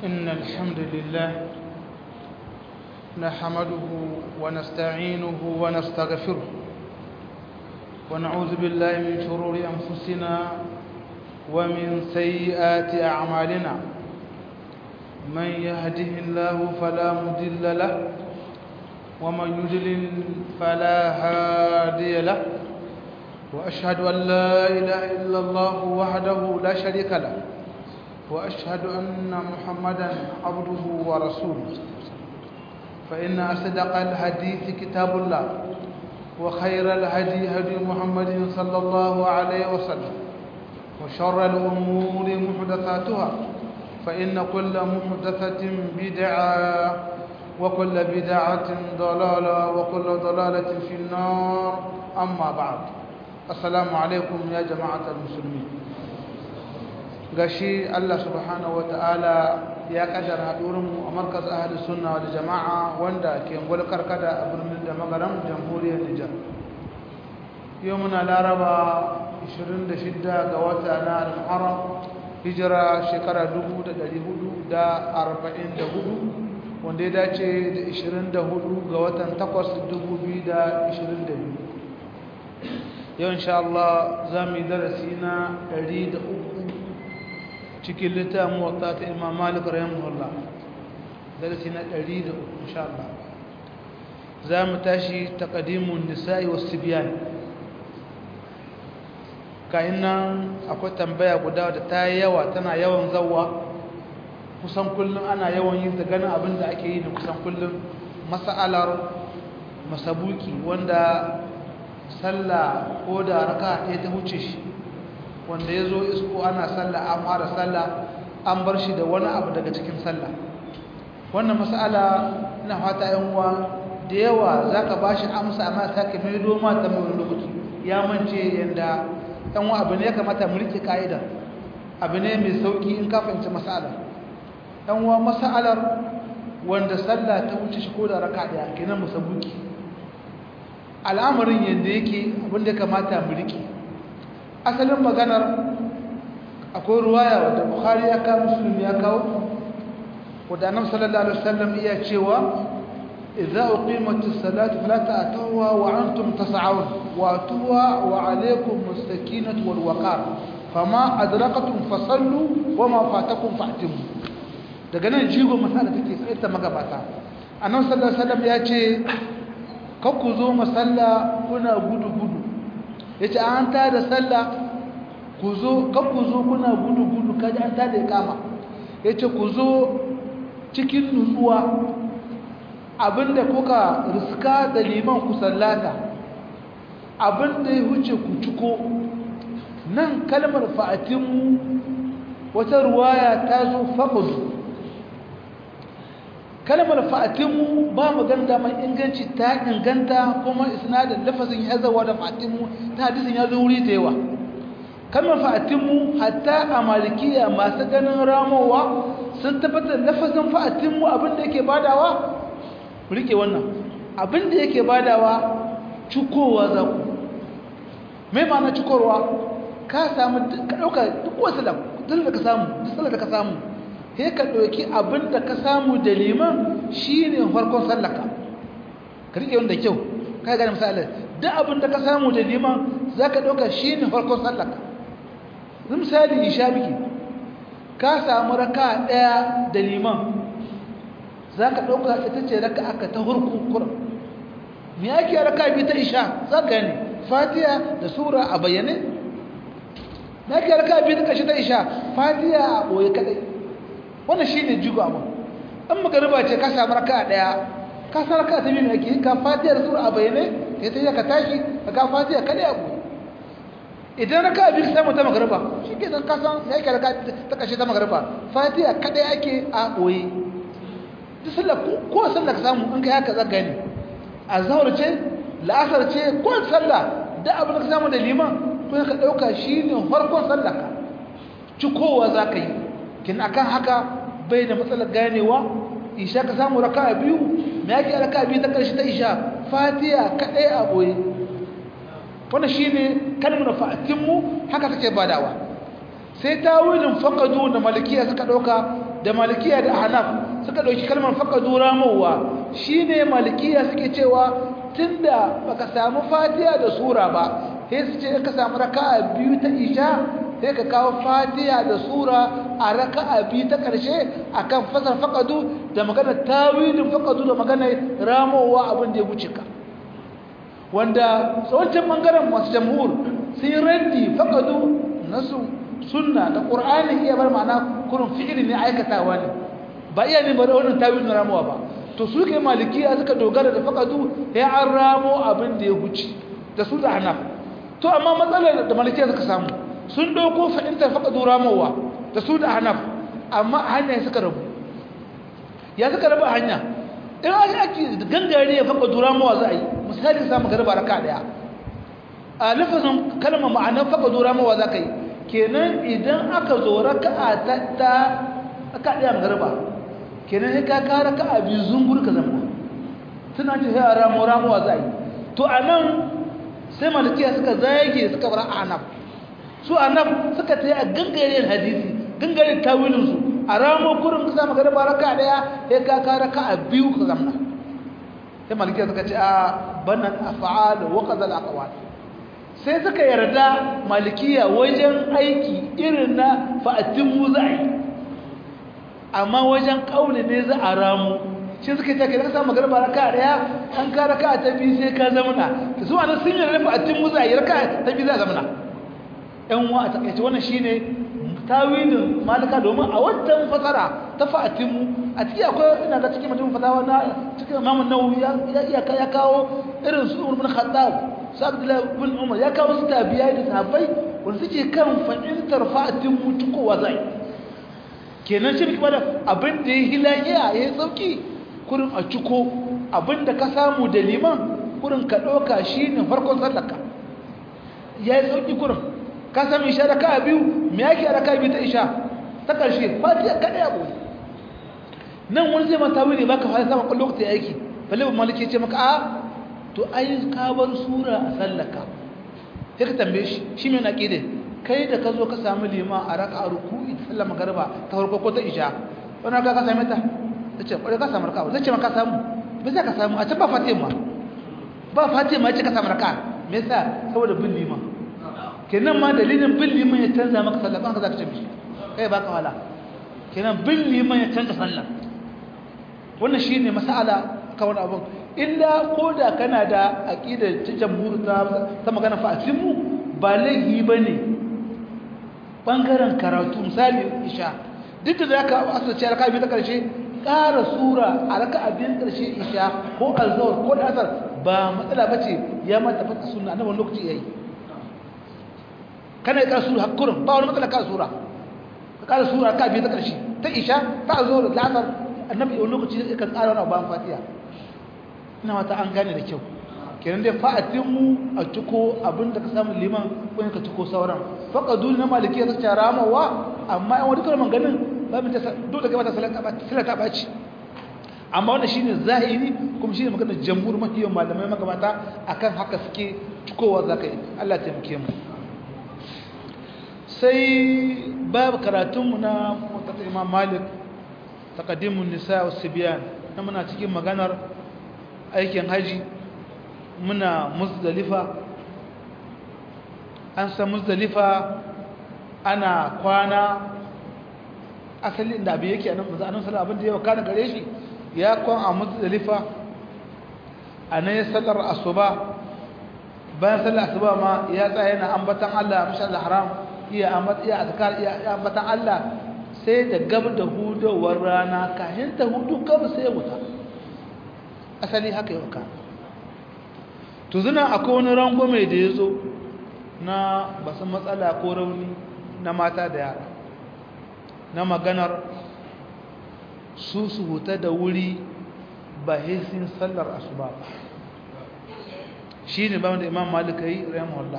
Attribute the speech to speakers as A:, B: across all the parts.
A: إن الحمد لله نحمده ونستعينه ونستغفره ونعوذ بالله من شرور أنفسنا ومن سيئات أعمالنا من يهده الله فلا مضل له ومن يضلل فلا هادي له وأشهد أن لا إله إلا الله وحده لا شريك له وأشهد أن محمدا عبده ورسوله فإن أصدق الحديث كتاب الله وخير الهدي هدي محمد صلى الله عليه وسلم وشر الأمور محدثاتها فإن كل محدثة بدعة وكل بدعة ضلالة وكل ضلالة في النار أما بعد السلام عليكم يا جماعة المسلمين gashi Allah subhanahu wataala ya kaddara hadurinmu a markaz ahli sunna wal jama'a wanda ke ngulkar kada a birnin da magaran jamhuriyar Nijar yau muna laraba 26 ga wata na al-Muharram hijira shekara 1444 wanda ya dace da 24 ga watan 8 2022 yau insha Allah za mu yi darasi na 103 cikin littafin wata ta imam malik rahimahullah darasi na 103 insha Allah za mu tashi taqdimun nisa'i was sibyan kayan nan akwai tambaya guda da ta yi yawa tana yawan zawwa kusan kullum ana yawan yin ta ganin abin da ake yi da kusan kullum mas'alar masabuki wanda sallah ko da raka ɗaya ta wuce shi wanda ya zo isko ana sallah an fara sallah an bar shi da wani abu daga cikin sallah wannan mas'ala ina fata yan uwa da yawa zaka bashi amsa amma sake mai doma ta mai lokaci ya mance yanda yan uwa abu ne ya kamata mu rike kaida abu ne mai sauki in ka fahimci mas'ala yan uwa mas'alar wanda sallah ta wuce shi ko da raka daya kenan musabuki al'amarin yanda yake abin da ya kamata mu rike asalin maganar akwai ruwaya wadda bukhari ya kawo muslim ya kawo wadda annabi sallallahu alaihi wasallam iya cewa idza uqimatis salatu fala ta'tuha wa antum tas'un wa tuwa wa alaykum mustakinatu wal waqar fama adrakatum fasallu wa ma fatakum fa'timu daga nan jigo masala take sai ta magabata annabi sallallahu alaihi wasallam ya ce kakku zo masalla kuna gudu gudu ya ce an ta da sallah ku zo kan ku zo kuna gudu-gudu kaji an ta da kama ya ce ku zo cikin nutsuwa abinda kuka riska da liman ku sallata abinda ya huce ku ciko nan kalmar fa'atinmu wata ruwaya ta zo faƙudu kalmar fa'atinmu ba mu ganda mai inganci ta inganta kuma isnadin lafazin ya zawa da fa'atinmu ta hadisin ya zo wuri da yawa kalmar fa'atinmu hatta a malikiya masu ganin ramowa sun tabbatar lafazin fa'atinmu abinda yake badawa rike wannan abinda yake badawa cikowa za ku mai ma'ana cikowa ka samu ka ɗauka duk wasu da ka samu duk da ka samu sai ka ɗauki abin da ka samu da liman shi ne farkon sallaka ka riƙe wanda kyau ka yi gane misali duk abin da ka samu da liman za ka ɗauka shi ne farkon sallaka zai misali isha biki ka samu raka ɗaya da liman za ka ɗauka ita ce raka aka ta hurkun kuran me ake raka biyu ta isha za ka gane fatiya da sura a bayyane me ake raka biyu ta ƙashi ta isha fatiya a ɓoye kaɗai wannan shi ne jigo abin an magariba ce ka samu raka daya ka san raka ta biyu ake ka fatiha da sura a bayyane kai ta ka tashi ka ka fatiha kada ya ku idan raka biyu samu ta magariba shi ke ka san ya ke raka ta kashe ta magariba fatiha kada ake a boye duk sallah ko sallah ka samu in kai haka zaka gani azhar ce la'asar ce ko sallah da abin da ka samu da liman ko ka dauka shine farkon sallah ka cikowa zaka yi kin akan haka bai da matsalar ganewa isha ka samu raka'a biyu me yake raka'a biyu ta karshe ta isha fatiha kadai a boye wannan shine kalmar fa'atinmu haka take badawa sai tawilin faqadu da malikiya suka dauka da malikiya da hanaf suka ɗauki kalmar faƙadu ramowa shi ne malikiya suke cewa tunda baka samu fatiha da sura ba sai su ce ka samu raka'a biyu ta isha sai ka kawo fatiha da sura a raka'a biyu ta ƙarshe akan fasar faƙadu da magana tawilin faƙadu da magana ramowa abin da ya wuce ka wanda tsawancin ɓangaren masu jamhur sun yi raddi faƙadu na sunna da ƙur'ani iya bar ma'ana kurin fi'ili ne aikatawa ne ba iya ne bari wannan tawilin ramowa ba to su ke malikiya suka dogara da faƙadu ya an ramo abin da ya wuce da su da hanaf to amma matsalar da malikiya suka samu sun ɗauko fahimtar faƙadu ramowa da su da hanaf amma hanya suka rabu ya suka rabu hanya in ake ake gangare ya faƙadu ramowa za a yi misali samu garba raka ɗaya a lafazin kalmar ma'anar faƙadu ramowa za ka yi kenan idan aka zo raka ta ta raka ɗaya garba kenan sai ka kara ka a biyu zungur ka zama suna ce sai a ramo ramowa za a yi to a nan sai malikiya suka zage suka bar anab su anab suka ta yi a gangare hadisi gangare tawilinsu a ramo kurin ka zama garba raka daya sai ka kara ka a biyu ka zama sai malikiya suka ce a banan afa'al wa qadal aqwal sai suka yarda malikiya wajen aiki irin na fa'atin za a yi amma wajen kauli ne za a ramu shi suka ce ka samu garba raka daya an ka raka ta biyu sai ka zamana ta su anan sun yarda fa'atin mu za a yi raka ta biyu za a zamana yan wa a takaice wannan shine tawilin malika domin a wancan fasara ta fa'atin mu a ciki akwai ina ga cikin mutum fatawa na cikin Imam Nawawi ya ya ya kawo irin su Umar bin Khattab su Abdullah bin Umar ya kawo su tabiya da sahabbai wanda suke kan fahimtar fa'atin mu tukowa zai kenan shi kuma da abin da ya hilahiya ya yi sauki kurin a ciko abin da ka samu da liman kurin ka ɗauka shi ne farkon sallaka ya yi sauki kurin ka sami isha da ka biyu me yake da ka biyu ta isha ta ƙarshe fatiya kaɗai abu nan wani zai mata wuri ba ka fara samun ƙwallo ta aiki balle ba maliki ce maka a to ai ka bar sura a sallaka sai ka tambaye shi shi mai na ƙide kai da ka zo ka samu liman a raka a ruku'i ta sallama garba ta farko ko ta isha wani raka ka same ta ta ce kwarai ka samu raka zai ce ma ka samu bai za ka samu a can ba fatiha ma ba fatiha ma ya ce ka samu raka me yasa saboda bin liman kenan ma dalilin bin liman ya canza maka sallah ba ka za ka ce mishi kai ba ka wala kenan bin liman ya canza sallah wannan shine mas'ala ka wani abun illa ko da kana da aqidar ta jamhur ta ta magana fa mu ba laifi bane bangaren karatu misali isha duk da zaka asirce raka biyu ta karshe ƙara sura a raka abin karshe isha ko azhar ko asar ba matsala bace ya mata fata sunna annabi lokaci yayi kana ƙara sura hakurin ba wani matsala ƙara sura ka ƙara sura raka biyu ta karshe ta isha ta azhar da asar annabi wani lokaci kan ƙara wani bayan fatiha ina mata an gane da kyau kenan dai fa'atinmu a ciko abinda ka samu liman ko ka ciko sauran faqadu na maliki ya tsaya ramawa amma in wani kalman ganin ba mu ta dole ga mata salata baci amma wannan shine zahiri kuma shine maganar jamhur mahiyan malamai magabata akan haka suke cikowa zakai Allah ta muke mu sai babu karatunmu na mutata imam malik taqaddimun nisa was sibyan na muna cikin maganar aikin haji muna muzdalifa an san muzdalifa ana kwana asali inda abin yake anan manzo annabi sallallahu abin da ya kana gare shi ya kwan a muzdalifa anan ya sallar asuba bayan sallar asuba ma ya tsaya yana ambatan Allah masha Allah haram iya ambat iya azkar iya ambatan Allah sai da gab da hudowar rana kahin ta hudu gab sai wuta asali haka yau ka to zina akwai wani rangwame da ya zo na basu matsala ko rauni na mata da yara na maganar su su huta da wuri ba hesin sallar asuba ba shi ne ba wanda imam malika yi rahimahullah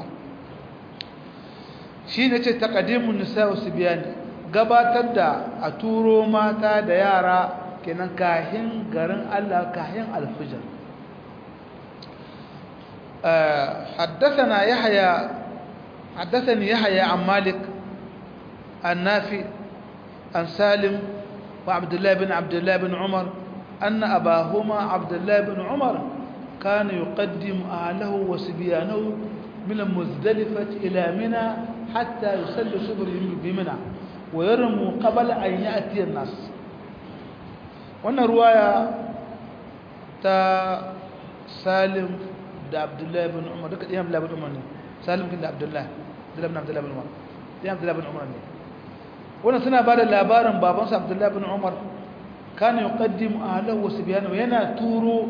A: shi ne ce takadimun nisa wasu biyani gabatar da a turo mata da yara kenan kahin garin Allah kahin alfijar حدثنا يحيى حدثني يحيى عن مالك النافي عن سالم وعبد الله بن عبد الله بن عمر أن أباهما عبد الله بن عمر كان يقدم أهله وسبيانه من المزدلفة إلى منى حتى يصلي صبر بمنى ويرموا قبل أن يأتي الناس وأن رواية تا سالم دا عبد الله بن عمر دك يا عبد الله بن عمر سالم كده عبد الله عبد الله بن عبد الله بن عمر يا عبد الله بن عمر wannan suna ba da labarin babansa abdullahi bin umar kana yuqaddim ahlahu wa sibyanahu yana turo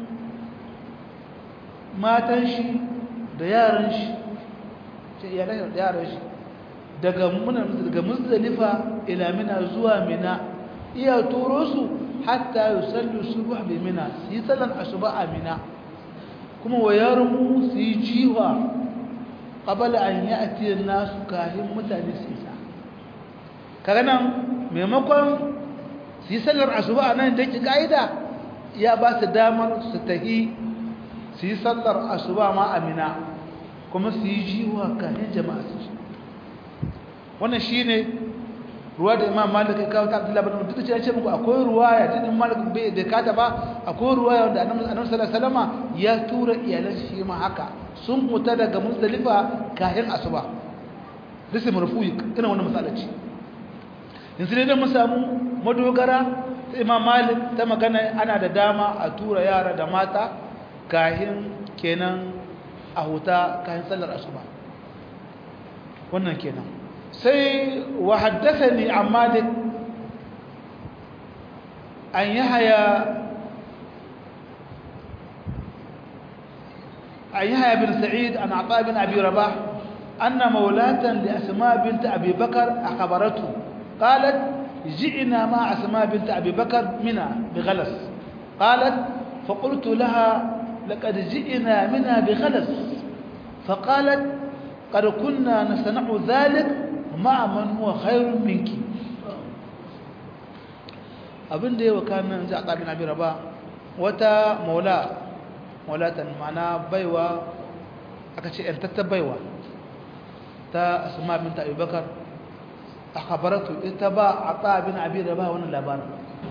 A: matan shi da yaran shi ce iyalan da yaran shi daga muna daga muzdalifa ila mina zuwa mina iya turo su hatta yusallu subh bi mina su yi sallan asuba a mina kuma wa yarmu su yi jiwa qabala an ya'ti an-nasu kahin mutane su isa kaga nan maimakon su yi sallar asuba a nan da ke ka'ida ya ba su damar su tahi su yi sallar asuba ma amina kuma su yi jiwa kanin jama'a su wannan shi ne ruwa da imam malik ya kawo ta abdullahi bin duk da ce muku akwai ruwa ya duk malik bai da kata ba akwai ruwa ya wanda annabi sallallahu alaihi wasallam ya tura iyalan shi ma haka sun fita daga muzdalifa kahin asuba duk marfu'i ina wannan misalaci yanzu dai mun samu madogara ta imam malik ta magana ana da dama a tura yara da mata kahin kenan a huta kahin sallar asuba wannan kenan sai wa haddathani an malik an yahaya an yahaya bin sa'id an ata bin abi rabah anna mawlatan li asma bint abi bakar akhbaratu قالت جئنا مع أسماء بنت أبي بكر منها بغلس قالت فقلت لها لقد جئنا منها بغلس فقالت قد كنا نصنع ذلك مع من هو خير منك abin da yawa kanin za a ƙabin abin raba wata maula maulatan mana baiwa aka ce ‘yantattar baiwa ta asma binta abubakar akhbaratu ita ba ata bin abi rabah wannan labarin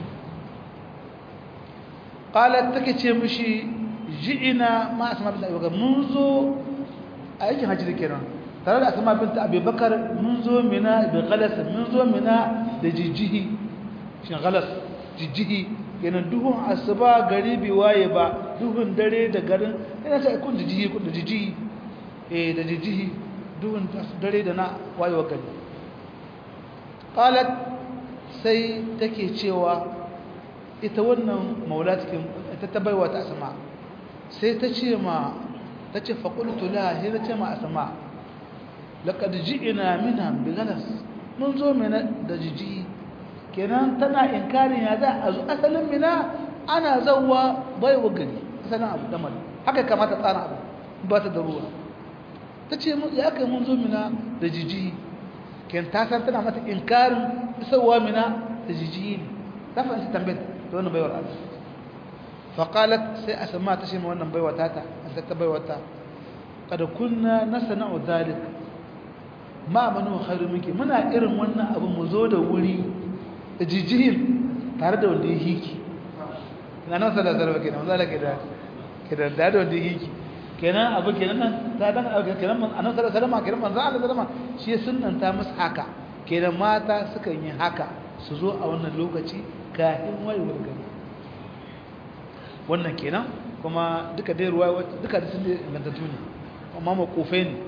A: qalat take ce mishi ji'ina ma asma bint abubakar mun zo a yakin hajji kenan tare da asma bint abubakar mun zo mina bi ghalas mun zo mina da jijihi shin ghalas jijihi kenan duhun asuba gari bi waye ba duhun dare da garin ina sai kun jijihi kun da jijihi eh da jijihi duhun dare da na wayewa gari qalat sai take cewa ita wannan maulatikin ita ta baiwa ta asma sai ta ce ma ta ce faqultu la sai ta ce ma asma laqad ji'na minha bigalas mun zo mina da jiji kenan tana inkarin ya za a zo asalin mina ana zawwa baiwa gari asalin abu damar haka kamata tsara abu ba ta da ruwa ta ce ya kai mun zo mina da jiji ken ta san tana mata inkarin isowa mina da jijiyi ne ta fahimci tambayar da wannan baiwar Allah faƙalat sai a sama ta shima wannan baiwa tata an ta baiwa ta kada kunna na sana'u zalik ma manu khairu minki muna irin wannan abu mu zo da wuri da jijiyin tare da wanda ya hiki ina nan sada sarwa kenan wanda ke da ke da da wanda ya hiki kenan abu kenan nan ta dan abu kenan man annabi sallallahu alaihi wasallam kenan manzo Allah sallama shi sunnanta musu haka kenan mata sukan yi haka su zo a wannan lokaci kafin wayewar gari wannan kenan kuma duka dai ruwa duka da sun ingantattu ne amma makofai ne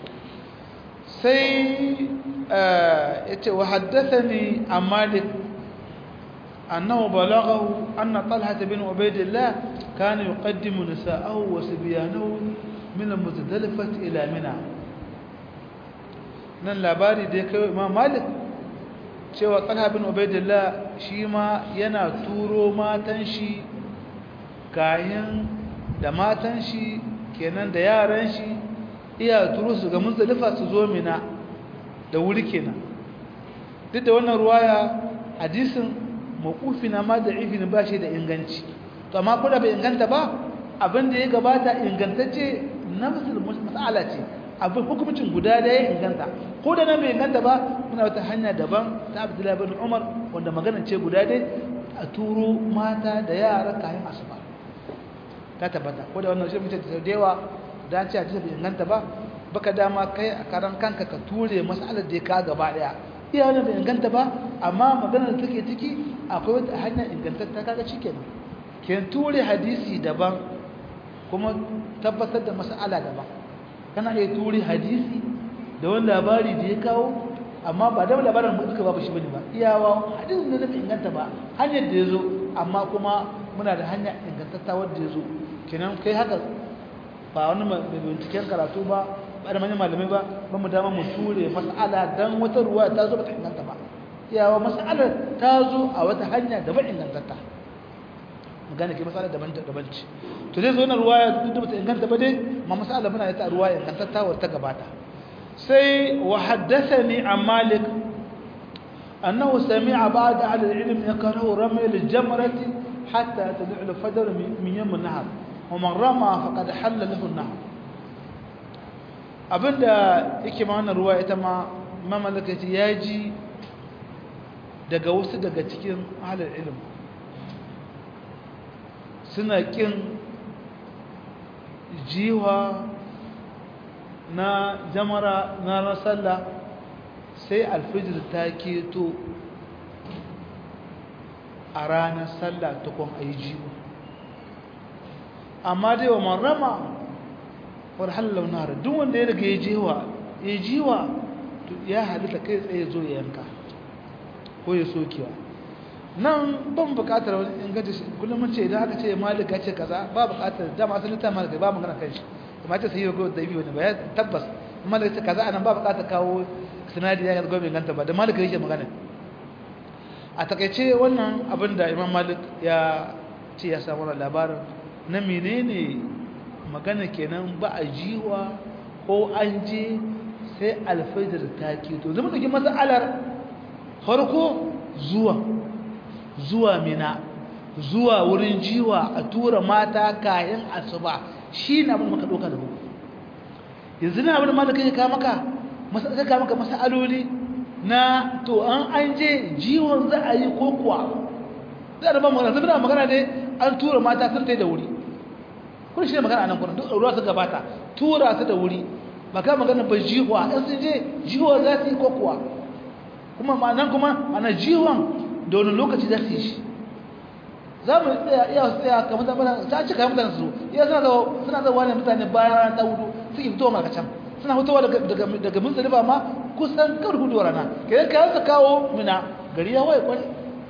A: sai yace wa haddathani an malik أنه بلغه أن طلحة بن عبيد الله كان يقدم نساءه وسبيانه من المتدلفة إلى منى nan labari da ya kai imam malik cewa talha bin ubaidillah shi ma yana turo matan shi kayan da matan shi kenan da yaran shi iya turo su ga muzdalifa su zo mina da wuri kenan duk da wannan ruwaya hadisin mawqufi na ma da'ifi ne ba shi da inganci to amma ko da bai inganta ba abin da ya gabata ingantacce nafsul mas'ala ce abin hukumcin guda da ya inganta ko da nan bai inganta ba muna wata hanya daban ta abdullahi bin umar wanda magana ce guda dai a turo mata da yara kayan asuba ta tabbata ko da wannan shi mutum da yawa da ce a bai inganta ba baka dama kai a karan kanka ka ture masalar da ka gaba daya iya wannan bai inganta ba amma maganar da take ciki akwai wata hanya ingantatta kaga shikenan ken ture hadisi daban kuma tabbatar da mas'ala daban kana iya ture hadisi da wani labari da ya kawo amma ba da labarin mutuka babu shi bane ba iyawa hadisin da bai inganta ba hanyar da ya zo amma kuma muna da hanya ingantatta wadda ya zo kenan kai haka ba wani mai binciken karatu ba ba da manyan malamai ba ba mu dama mu ture mas'ala dan wata ruwa ta zo ba ta inganta ba iyawa mas'alar ta zo a wata hanya da ba ingantatta magana ke masala daban daban ce to zai zo na ruwaya duk da bata inganta ba dai ma masala muna da ta ruwaya ingantatta wa ta gabata sai wa haddathani an malik annahu sami'a ba'd ahli al-ilm yakrahu ramy al-jamrati hatta tad'u al-fajr min yawm an-nahar wa man rama faqad halla lahu an-nahar abinda yake ma wannan ruwaya ita ma mamalaka ce yaji daga wasu daga cikin ahli al-ilm suna ƙin jiwa na jamara na rasalla sai alfijir ta keto a ranar sallah tukun a yi jiwa amma dai wa marama war hallau nara duk wanda ya daga ya jiwa ya jiwa ya halitta kai tsaye zo ya yanka ko ya sokewa nan ban bukatar wani inganta shi kullum mun ce idan aka ce malik ya ce kaza ba bukatar dama sun ta malik ba magana kan shi kuma ta sayi ko da biyu ne ba ya tabbas malik ya ce kaza anan ba bukatar kawo sinadi ya ga gobe inganta ba da malik yake magana a takaice wannan abin da imam malik ya ce ya samu labarin na menene magana kenan ba a jiwa ko an je sai alfajir ta keto zama ɗauki matsalar farko zuwa zuwa mina zuwa wurin jiwa a tura mata kayan asuba shi na abin maka ɗauka da buku yanzu na abin malaka ya kama maka zai kama maka masa'aloli na to an an je jiwon za a yi ko kuwa za a ba magana zai na magana ne an tura mata sun ta da wuri kun shi ne magana a nan kwanan duk ruwa su gabata tura su da wuri ba ka magana ba jiwa in sun je jiwa za su yi ko kuwa kuma nan kuma ana jiwon da wani lokaci za su yi shi za mu tsaya iya su tsaya kamar tabbata ta cika mutane su iya suna zawo suna zawo ne mutane bayan rana ta hudu suke fitowa maka can suna fitowa daga muzdalifa ma kusan kawai hudu rana kenan kayan su kawo mina gari ya waye kwari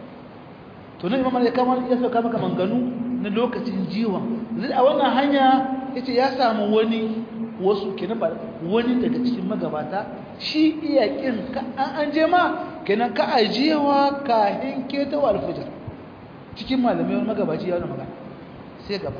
A: to nan imam ya kama ya sauka maka manganu na lokacin jiwa zai a wannan hanya yace ya samu wani wasu kenan ba wani daga cikin magabata shi iya kin ka an an je ma kenan ka ajiyewa kahin ketawa alfijir cikin malamai wani magabaci ya wani magana sai gaba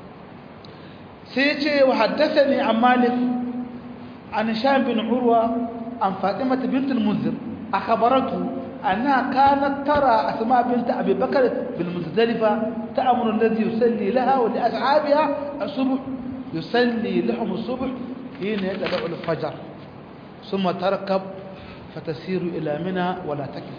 A: sai ce wa haddathani an malik an sham bin urwa an fatima bint al-munzir akhbaratu أنها كانت ترى أسماء بنت أبي بكر بالمزدلفة تأمر الذي يصلي لها ولأصحابها الصبح يصلي لهم الصبح حين يتبع الفجر ثم تركب فتسير إلى منى ولا تكذب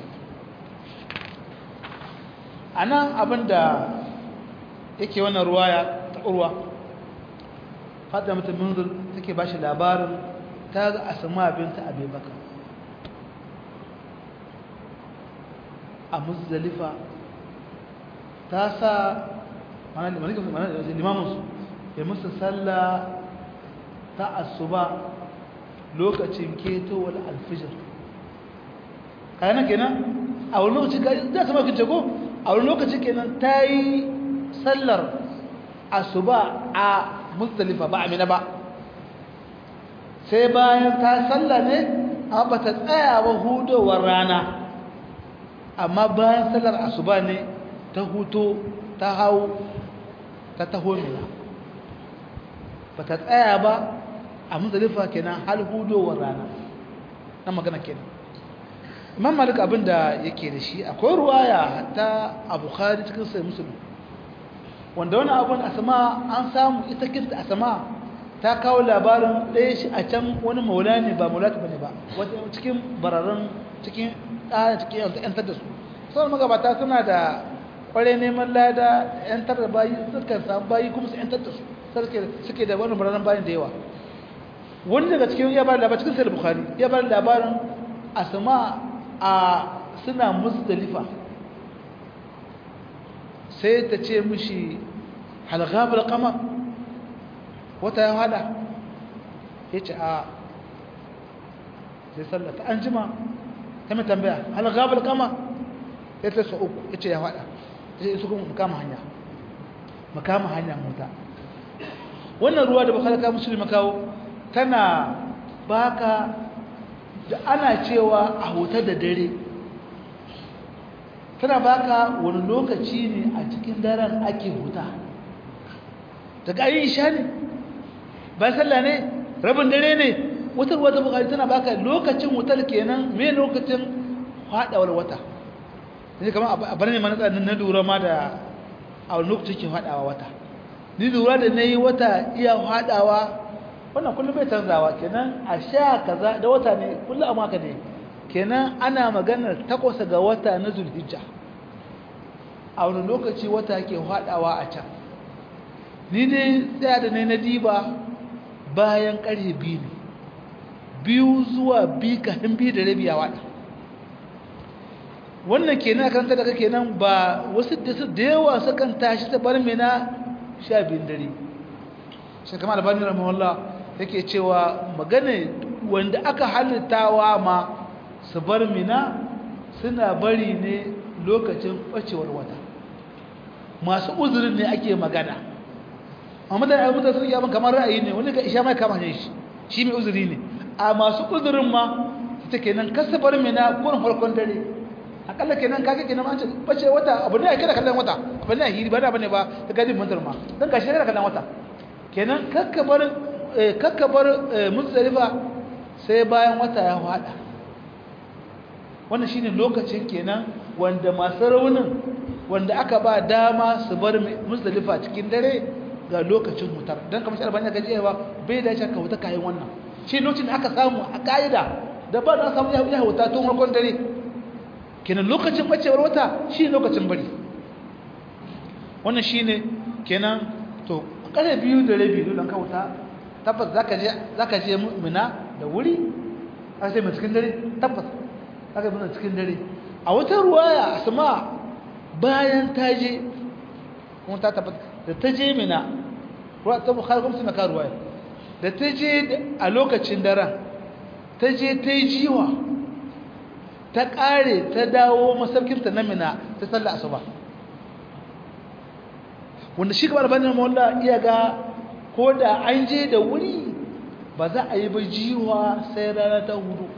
A: أنا أبدا yake wannan ruwaya ta urwa fatima ta munzir take bashi labarin ta ga asma binta abubakar a muzdalifa ta sa limaminsu ya musu sallah ta asuba lokacin ketowar alfijir kayanan kenan a wani lokaci za su mafi jago a wani lokaci kenan ta yi sallar asuba a muzdalifa ba amina ba sai bayan ta sallah ne amma ba ta tsaya ba hudowar rana amma bayan sallar asuba ne ta huto ta hau ta taho mina ba ta tsaya ba a muzdalifa kenan hal hudowar rana na magana kenan imam malik abinda yake da shi akwai ruwaya hatta a bukhari cikin sai musulun wanda wani abin asama an samu ita kinta asama ta kawo labarin ɗaya shi a can wani maula ne ba maula ta bane ba wata cikin bararren cikin ɗaya cikin yantar da su sauran magabata suna da kware neman lada yantar da bayi suka samu bayi kuma su yantar da su suke da wani bararren bayin da yawa wani daga cikin ya bada labarin cikin sayar bukari ya bada labarin asama a suna musdalifa sai ta ce mishi halgabar kama wata ya hada ya ce a sai sallata an jima ta mai tambaya halgabar kama ya ce sa uku ya ce ya hada ta ce su kuma makama hanya makama hanya mota wannan ruwa da bakalaka musulmi kawo tana baka da ana cewa a huta da dare tana baka wani lokaci ne a cikin daren ake huta daga ayin isha ne bayan sallah ne rabin dare ne wutar wata bukari tana baka lokacin wutar kenan mai lokacin haɗawar wata ne kama a bar ne mana tsanin na lura ma da a wani lokacin ke haɗawa wata ni lura da na yi wata iya haɗawa wannan kullum bai canzawa kenan a sha kaza da wata ne kullum a maka ne kenan ana maganar takwas ga wata na zulhijja a wani lokaci wata ke haɗawa a can ni dai tsaya da ne na diba bayan ƙarfe biyu ne biyu zuwa biyu kafin biyu da rabi a waɗa wannan kenan karanta daga kenan ba wasu da yawa sukan tashi ta bar mena sha biyun dare shi kama albani rahimahullah yake cewa magana wanda aka halittawa ma su bar mina suna bari ne lokacin ɓacewar wata masu uzurin ne ake magana amma da ayyukan sun yi kamar ra'ayi ne wani ga isha mai kama ne shi shi mai uzuri ne a masu uzurin ma ita kenan kasa bar mina kurin farkon dare akalla kenan kage kenan an ce bace wata abu ne kada kallon wata abu ne hiri ba da bane ba ta gadi mantar ma dan gashi kada kallon wata kenan kakka bar kakka bar muzdalifa sai bayan wata ya fada wannan shine lokacin kenan wanda masu raunin wanda aka ba dama su bar muzdalifa cikin dare ga lokacin hutar dan kamar shi albani ga jiya ba bai da shakka huta kayan wannan shi lokacin da aka samu a kaida da ba da samu ya huta tun farkon dare kenan lokacin bacewar wata shi lokacin bari wannan shine kenan to kare biyu da rabi dole ka wuta tabbas zaka je zaka je mu'mina da wuri a sai mu cikin dare tabbas zaka mun cikin dare a wata ruwaya asma bayan ta je kuma ta tabbata da ta je mina ruwa ta bukhari kuma suna ka ruwaya da ta je a lokacin daren ta je ta yi jiwa ta ƙare ta dawo masaukinta na mina ta sallah asuba wanda shi kamar banin mawalla iya ga ko da an je da wuri ba za a yi ba jiwa sai rana ta hudu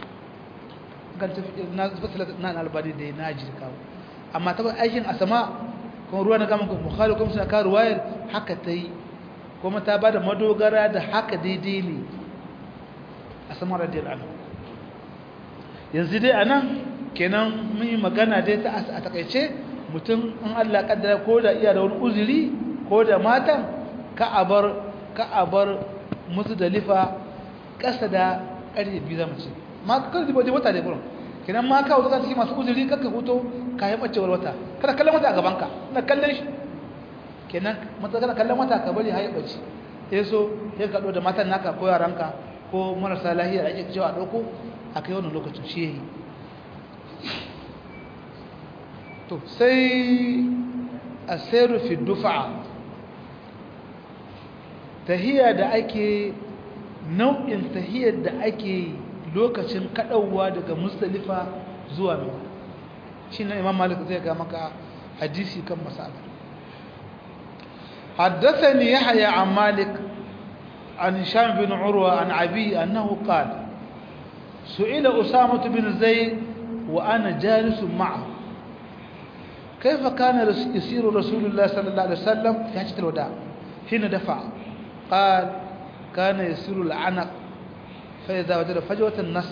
A: na albani da na jirka amma ta aikin asama kuma ruwa na gama bukhari kuma suna kawo ruwayar haka ta yi kuma ta ba da madogara da haka daidai ne asama radiyar anhu yanzu dai a nan kenan mun yi magana dai ta a takaice mutum in Allah kaddara ko da iya da wani uzuri ko da matan ka a bar musu da lifa ƙasa da ƙarfe biyu zama ce ma ka kan zibo wata da burin kenan ma kawo zuka cikin masu uzuri kakka huto ka yi ɓacewar wata kada kallon wata a gabanka na kallon shi kenan mata kana kallon wata ka bari haye ɓace ya so ya kaɗo da matan naka ko yaranka ko marasa lahiya da ake cewa a ɗauko a kai wannan lokacin shi yayi to sai asiru fi dufa tahiyya da ake nau'in tahiyyar da ake lokacin kadawa daga mustalifa zuwa mina shi ne imam malik zai ga maka hadisi kan masala حدثني يحيى عن مالك عن هشام بن عروة عن عبي أنه قال سئل أسامة بن زيد وأنا جالس معه كيف كان يسير رسول الله صلى الله عليه وسلم في حجة الوداع حين دفع قال كان يسير العنق فإذا وجد فجوة النص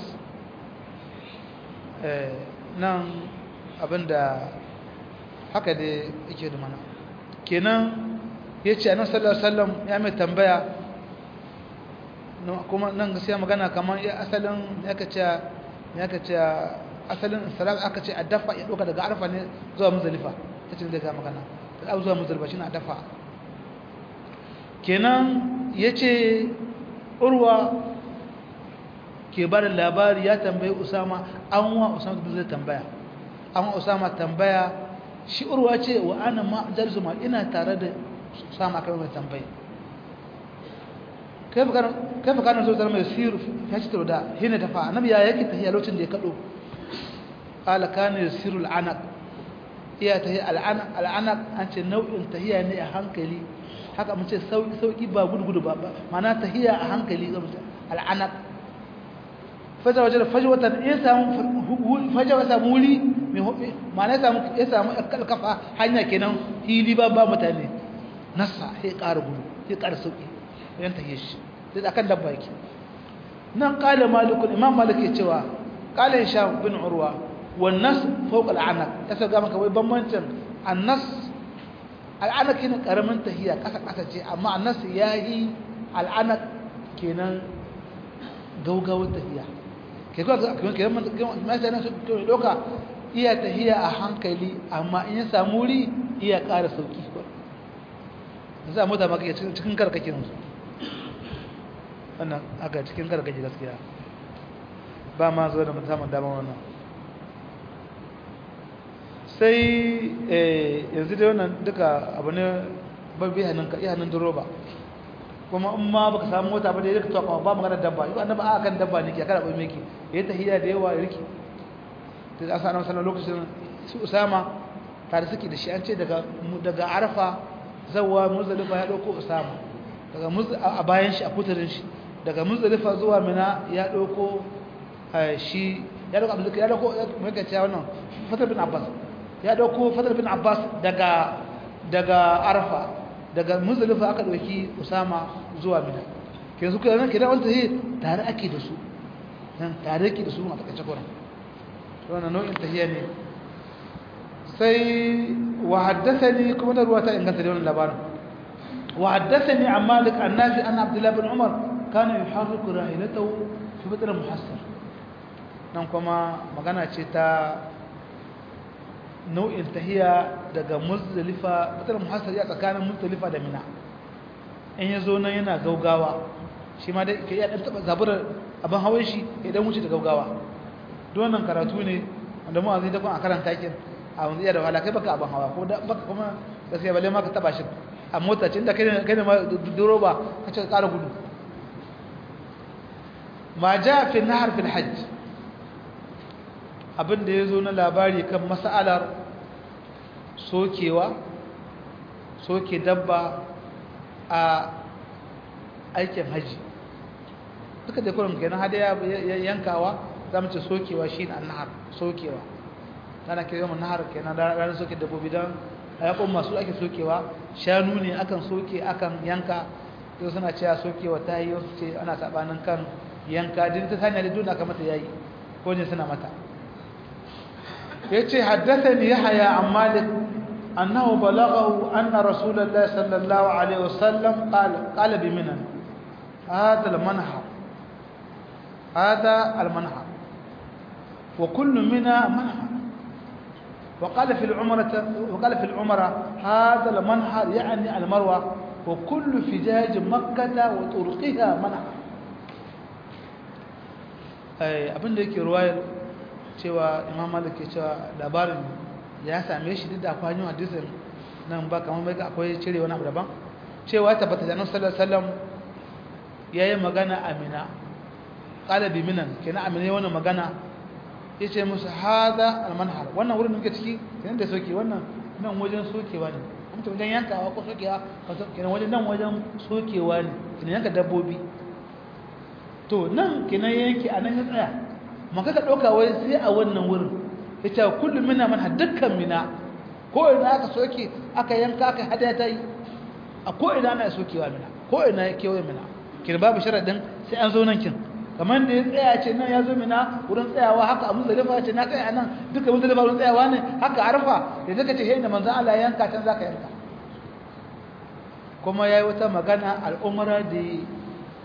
A: nan abinda haka da yake da mana kenan ya ce annabi sallallahu alaihi wasallam ya mai tambaya kuma nan gaskiya magana kamar asalin ya kace ya kace asalin salam aka ce a dafa ya doka daga arfa ne zuwa muzdalifa tace da ga magana da zuwa muzdalifa shine a dafa kenan yace urwa ke ba da labari ya tambayi usama an wa usama zai tambaya an wa usama tambaya shi urwa ce wa ana ma jalisu ma ina tare da usama kai mai tambayi kai fa kana so zama mai siru ya ci da hina ta fa annabi ya yake tahiya lokacin da ya kado qala kana yasiru al'anaq iya tahiya al'anaq al'anaq an ce nau'in tahiya ne a hankali haka mun ce sauki sauki ba gudu ba ma'ana tahiya a hankali al'anaq fajar wajen fajwatan ya samu fajar ya samu wuri ma'ana ya samu ya samu kalkafa hanya kenan hili ba ba mutane nasa sai ƙara gudu sai ƙara sauki yan take shi sai akan dabba yake nan qala malikul imam malik ya cewa qala hisham bin urwa wan nas fawqa al'anaq kasa ga maka wai bambancin annas al'anaq kina karamin tahiya kasa kasa ce amma annas yayi al'anaq kenan gaugawar tahiya ke kuwa kenan mutane su doka iya tahiya a hankali amma in ya samu wuri iya ƙara sauki za a mota maka cikin karkakin su wannan aka cikin karkaki gaskiya ba ma zo da musamman dama wannan sai yanzu da wannan duka abu ne babbi hannun duroba kuma in ma baka samu mota ba da yake to ba magana dabba yau annabi a kan dabba ne ke kada bai miki yayi tahiyya da yawa riki to da sanan sanan lokacin su usama tare suke da shi an ce daga daga arafa zawwa muzdalifa ya dauko usama daga a bayan shi a kutarin shi daga muzdalifa zuwa mina ya dauko shi ya dauko abdul ya dauko mai kace wannan fatar bin abbas ya dauko fatar bin abbas daga daga arafa daga muzdalifa aka dauki usama zuwa mina ke su kana kira wanda yi tare ake da su nan tare ake da su a takaice kuran wannan nau'in tahiyya ne sai wa haddathani kuma da ruwata inganta da wannan labarin wa haddathani an malik an nafi an abdullah bin umar kana yuharriku rahilatahu fi badr muhassar nan kuma magana ce ta nau'in tahiya daga muzdalifa badr muhassar ya tsakanin muzdalifa da mina in ya zo nan yana gaugawa shi ma dai ke iya ɗan taɓa zaburar abin hawan shi ya ɗan wuce da gaugawa wannan karatu ne wanda mu a zai dakon a karanta kin a wanzu iya da wahala kai baka abin hawa ko baka kuma gaskiya balle ma ka taɓa shi a mota ce inda kai ne ma duro ba ka ce ƙara gudu ma ja fi nahar fil hajj abin da ya zo na labari kan mas'alar sokewa soke dabba a aikin haji duka da kurin kenan hadaya yankawa za mu ce sokewa shi ne annahar sokewa tana kira yawan nahar kenan ranar soke dabbobi don a yakon masu ake sokewa shanu ne akan soke akan yanka yau suna cewa sokewa ta yi wasu ce ana sabanin kan yanka din ta sanya da duna kamata ya yi ko ne suna mata ya ce haddasa ne ya haya an malik أنه بلغه أن رسول الله صلى الله عليه وسلم قال قال بمنى هذا المنحر هذا المنحر وكل منى منحر وقال في العمرة وقال في العمرة هذا المنحر يعني المروة وكل فجاج مكة وطرقها منحر أي أبن ذلك رواية cewa imam malik ke cewa labarin ya same shi duk da akwai hanyar hadisin nan ba kamar mai akwai cire wani abu daban cewa tabbata da annabi sallallahu alaihi wasallam yayi magana amina qala bi minan kenan amina yayi wannan magana yace musu hada almanhar wannan wurin da muke ciki kenan da soke wannan nan wajen sokewa ne kuma wajen yankawa ko sokewa kenan wajen nan wajen sokewa ne kenan yanka dabbobi to nan kenan yanki anan ya tsaya maka ka dauka wai sai a wannan wurin yace kullum mina man dukkan mina ko ina aka soke aka yanka aka hada ta yi a ko ina ana sokewa mina ko ina yake kewaye mina kin babu sharadin sai an zo nan kin kamar da ya tsaya ce nan ya zo mina wurin tsayawa haka a muzdalifa ce na tsaya nan duka muzdalifa wurin tsayawa ne haka arfa da zaka ce hey da manzon Allah yanka can zaka yanka kuma yayi wata magana al'umra da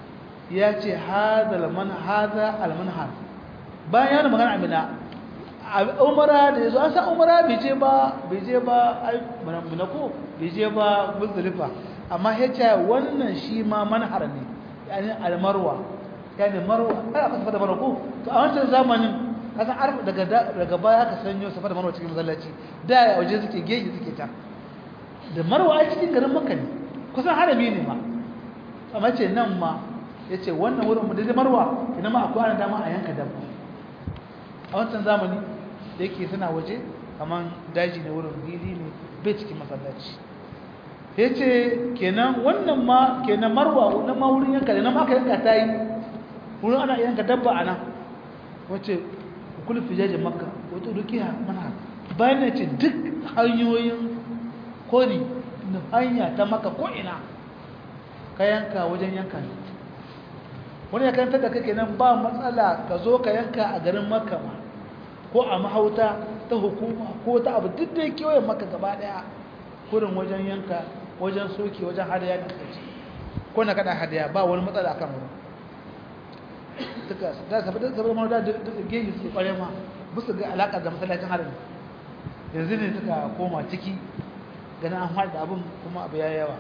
A: ya ce hada alman hada almanhar bayan yana magana amina umara da yazo an san umara bai je ba bai je ba ai mana ko bai je ba muzdalifa amma yace wannan shi ma manhar ne yani almarwa yani marwa ai aka safa da marwa ko to a wancan zamanin kasan arfa daga daga baya aka sanyo safa da marwa cikin masallaci da ya waje suke geji suke ta da marwa a cikin garin makka ne kusan harami ne ma amma ce nan ma yace wannan wurin mu da marwa ina ma akwai ana dama a yanka dabba a wancan zamani da yake suna waje kaman daji ne wurin fili ne bai cikin masallaci ya ce kenan wannan ma kenan marwa wannan ma wurin yanka nan aka yanka ta yi wurin ana yanka dabba a nan wace kula fijajin makka wata dukiya mana bayan ya ce duk hanyoyin kori na hanya ta maka ko'ina ka yanka wajen yanka ne wani ya kanta da kake nan ba matsala ka zo ka yanka a garin makka ma ko a mahauta ta hukuma ko ta abu duk da kewayen maka gaba daya kurin wajen yanka wajen soke wajen hadaya da kaci ko na kada hadaya ba wani matsala akan wurin duka da sabu da sabu da da geji su kware ma musu ga alaka da masallacin harin yanzu ne suka koma ciki ganin an haɗa abin kuma abu ya yawa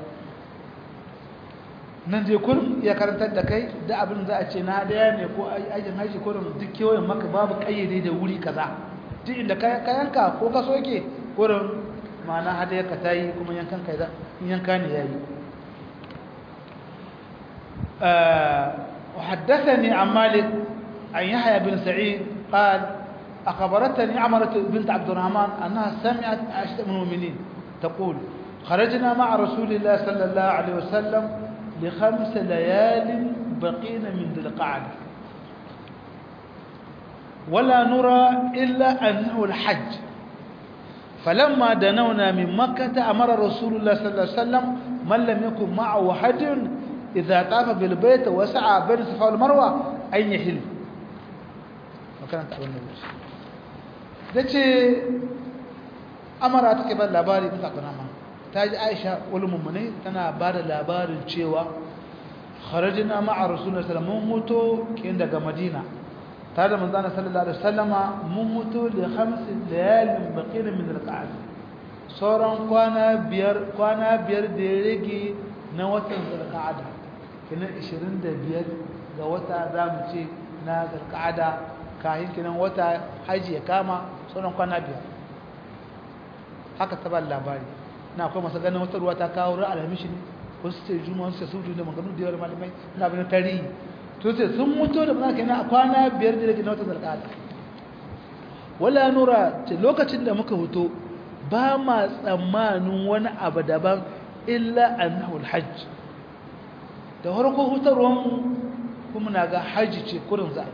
A: nan dai kurin ya karantar da kai da abin za a ce na daya ne ko aikin haji ko duk kewayen maka babu kayyade da wuri kaza duk inda ka yanka ko ka soke kurin ma'ana hadaya ka ta yi kuma yankan ka yanka ne ya yi وحدثني عن مالك عن يحيى بن سعيد قال أخبرتني عمرة بنت عبد الرحمن أنها سمعت عائشة من المؤمنين تقول خرجنا مع رسول الله صلى الله عليه وسلم لخمس ليال بقين من ذي القعدة ولا نرى إلا أنه الحج فلما دنونا من مكة أمر رسول الله صلى الله عليه وسلم من لم يكن معه حج إذا طاف بالبيت وسعى بين الصفا والمروة أن يحل وكانت أول نبي دتي أمر أتكبر لاباري من تقناما تاج عائشة والمؤمنين تنا بعد لاباري تشيوا خرجنا مع رسول الله صلى الله عليه وسلم موتو كين daga Madina tare da manzon sallallahu alaihi wasallama mun mutu li khams layalin baqina min al-qa'd sauran kwana biyar kwana biyar da ya rage na watan zulqa'ada kinan 25 ga wata zamu ce na zulqa'ada kahin kinan wata haji ya kama sauran kwana biyar haka ta ba labari na akwai masu ganin wata ruwa ta kawo ra'al hamishi ne wasu ce juma'a su sudu da maganu da yawan malamai na bin tarihi to sai sun mutu da mana kenan a kwana biyar da na watan zulqa'ada wala nura ce lokacin da muka huto ba ma tsammanin wani abu daban illa annahu alhajj da farko hutarwan kuma na ga haji ce kurin za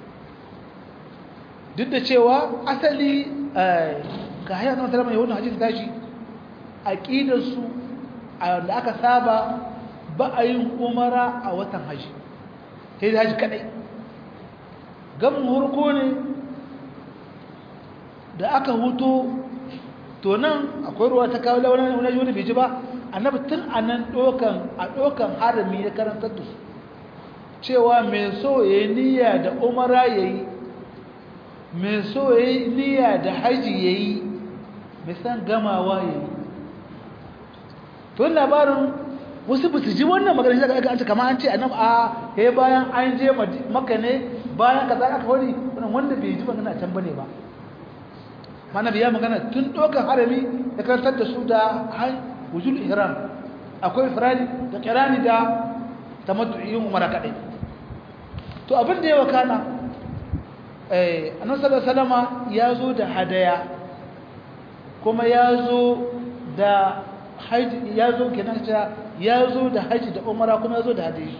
A: duk da cewa asali ga hayar na masalama yawon hajji ta tashi aƙidarsu da aka saba ba a yin umara a watan haji sai da haji kadai gamin hurko ne da aka huto to nan akwai ruwa ta kawo launin wani wani bai ji ba annabi tun a nan ɗokan a ɗokan harami ya karantar da su cewa mai so ya yi niyya da umara ya yi mai so ya yi niyya da haji ya yi mai san gamawa ya yi tun labarin wasu ba su ji wannan magana shi daga an ce kama an ce annabi a ya yi bayan an je maka ne bayan ka za ka wani wanda bai ji magana can bane ba mana biya magana tun ɗaukar harami ya karantar da su da wujul ihram akwai firani da kirani da tamattu'in umara kadai to abin da ya wakana eh annabi sallallahu alaihi wasallama ya zo da hadaya kuma ya zo da haji ya zo kenan cewa ya zo da haji da umara kuma ya zo da hadayi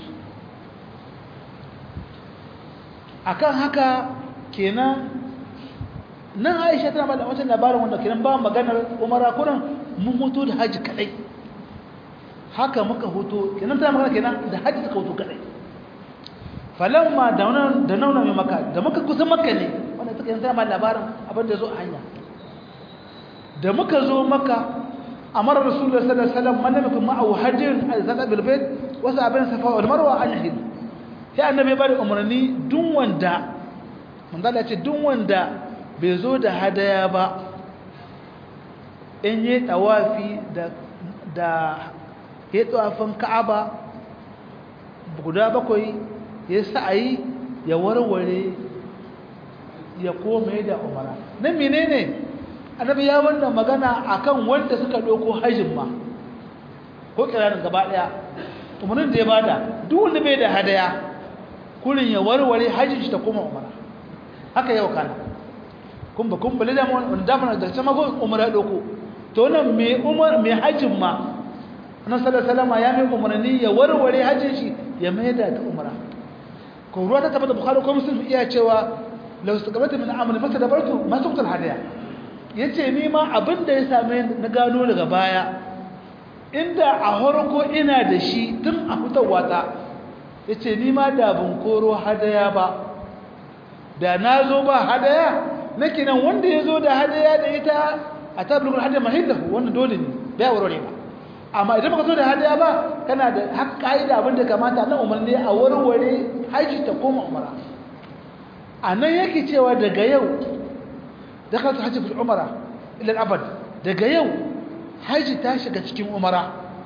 A: akan haka kenan nan aisha tana ba da wancan labarin wanda kenan ba maganar umara kuran mun hutu da haji kadai haka muka hutu kenan tana magana kenan da haji suka hutu kadai falamma da wannan da nauna mai maka da muka kusa maka ne wanda suka yanzu ma labarin abin da zo a hanya da muka zo maka amara rasulullahi sallallahu alaihi wasallam man lam yakun ma'ahu hajjun al-zata bil bayt wa sa'abin safa wal marwa an yahil sai annabi ba da umarni duk wanda manzala ce duk wanda bai zo da hadaya ba in yi tawafi da da ya tawafin ka'aba guda bakwai ya sa'ayi ya warware ya koma da umara nan menene annabi ya wannan magana akan wanda suka ɗauko hajjin ma ko kiranin gaba ɗaya umarnin da ya bada duk wanda bai da hadaya kurin ya warware hajjin shi ta koma umara haka yau kana kun ba kun bale da mu wanda da mana da sama go umara doko to nan me umar me hajjin ma annabi sallallahu alaihi wasallam ya mai umarni ya warware hajjin shi ya mai da ta umara ko ruwa ta tabbata bukhari ko muslim iya cewa law istaqamta min amali fa tadabartu ma tuqtal hadaya yace ni ma abinda ya same na gano daga baya inda a harko ina da shi tun a fitowa ta yace ni ma da ban koro hadaya ba da na zo ba hadaya nake nan wanda ya zo da hadaya da ita a tablugul hadaya mahillahu wannan dole ne bai warware ba amma idan baka zo da hadaya ba kana da hak kaida abin da kamata na umarni a warware haji ta koma umara anan yake cewa daga yau dakhat haji fil umara ila al-abad daga yau haji ta shiga cikin umara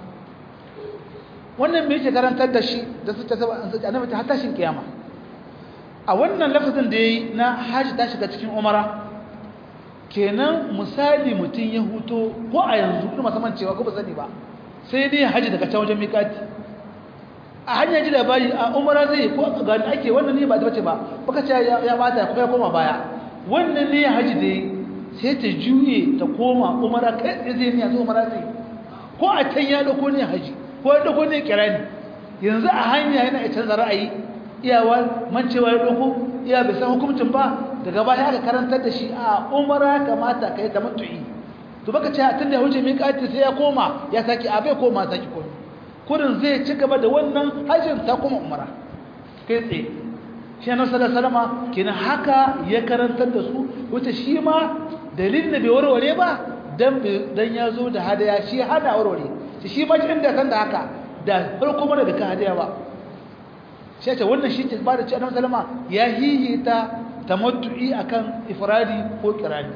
A: wannan me yake karantar da shi da su ta saba annabi ta hatta shin kiyama a wannan lafazin da yayi na haji ta shiga cikin umara kenan misali mutun ya huto ko a yanzu kuma saman cewa ko ba sani ba sai dai haji daga can wajen miƙati a hanyar ji labari a umara zai ko ga da ake wannan ne ba ta bace ba baka ce ya bata kuma ya koma baya wannan ne haji da sai ta juye ta koma umara kai tsaye zai niya umara zai ko a can ya dauko ne haji ko ya dauko ne kirani yanzu a hanya yana ya canza ra'ayi iyawa mancewa ya dauko iya bai san hukuncin ba daga baya aka karantar da shi a umara kamata kai ta mutu'i to baka ce tun da wuce miƙati sai ya koma ya saki a bai koma saki komi kudin zai ci gaba da wannan hajjin ta kuma umara kai tsaye shi na sallar salama kenan haka ya karantar da su wata shi ma dalilin da bai warware ba dan ya zo da hadaya shi hada warware shi shi ma inda san da haka da farko mana da ka hadaya ba shi ce wannan shi ke ba da ci annabi salama ya hihita tamattu'i akan ifradi ko kirani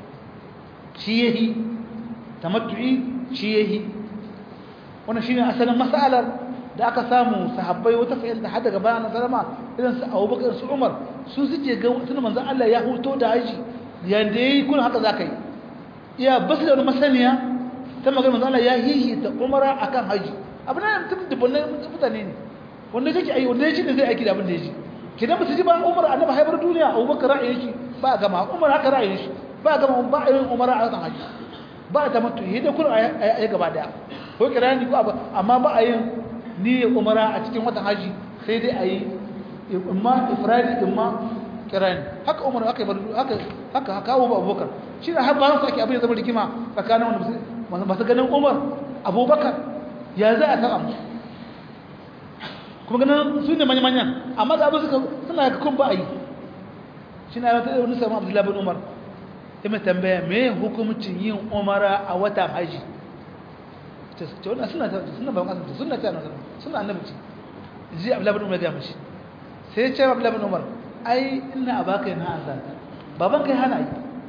A: shi yahi tamattu'i shi yahi wannan shine asalin mas'alar da aka samu sahabbai wata fa'ilta har daga bayan sallama irin su Abubakar su Umar su suke ga tun manzon Allah ya huto da haji yanda yayi kun haka zakai iya basu da masaniya ta magana manzon Allah ya hihi ta umara akan haji abin nan tun dubunne mutane ne wanda yake ayi wanda yake da zai aiki da abin da yake kidan ba su ji ba Umar annabi haibar duniya Abubakar ra'ayin shi ba gama Umar haka ra'ayin shi ba gama ba yin umara a kan haji ba ta mutu yi da kun a gaba daya ko kirani ko amma ba a yin niyyar umara a cikin watan haji sai dai a yi imma ifradi imma kirani haka umar haka haka haka kawo ba abubakar shi da har bayan su ake abin zama rikima tsakanin wanda masu ganin umar abubakar ya za a taɓa kuma ganin su ne manya-manyan amma da abin suka suna ga kun ba a yi shi na yawata wani samun abdullahi bin umar ya mai tambaya me hukumcin yin umara a watan haji ce wannan suna suna ba kasan suna ta nan suna annabi ce ji abdullahi bin umar ga mishi sai ya ce abdullahi bin umar ai ina abaka yana azan baban kai hana yi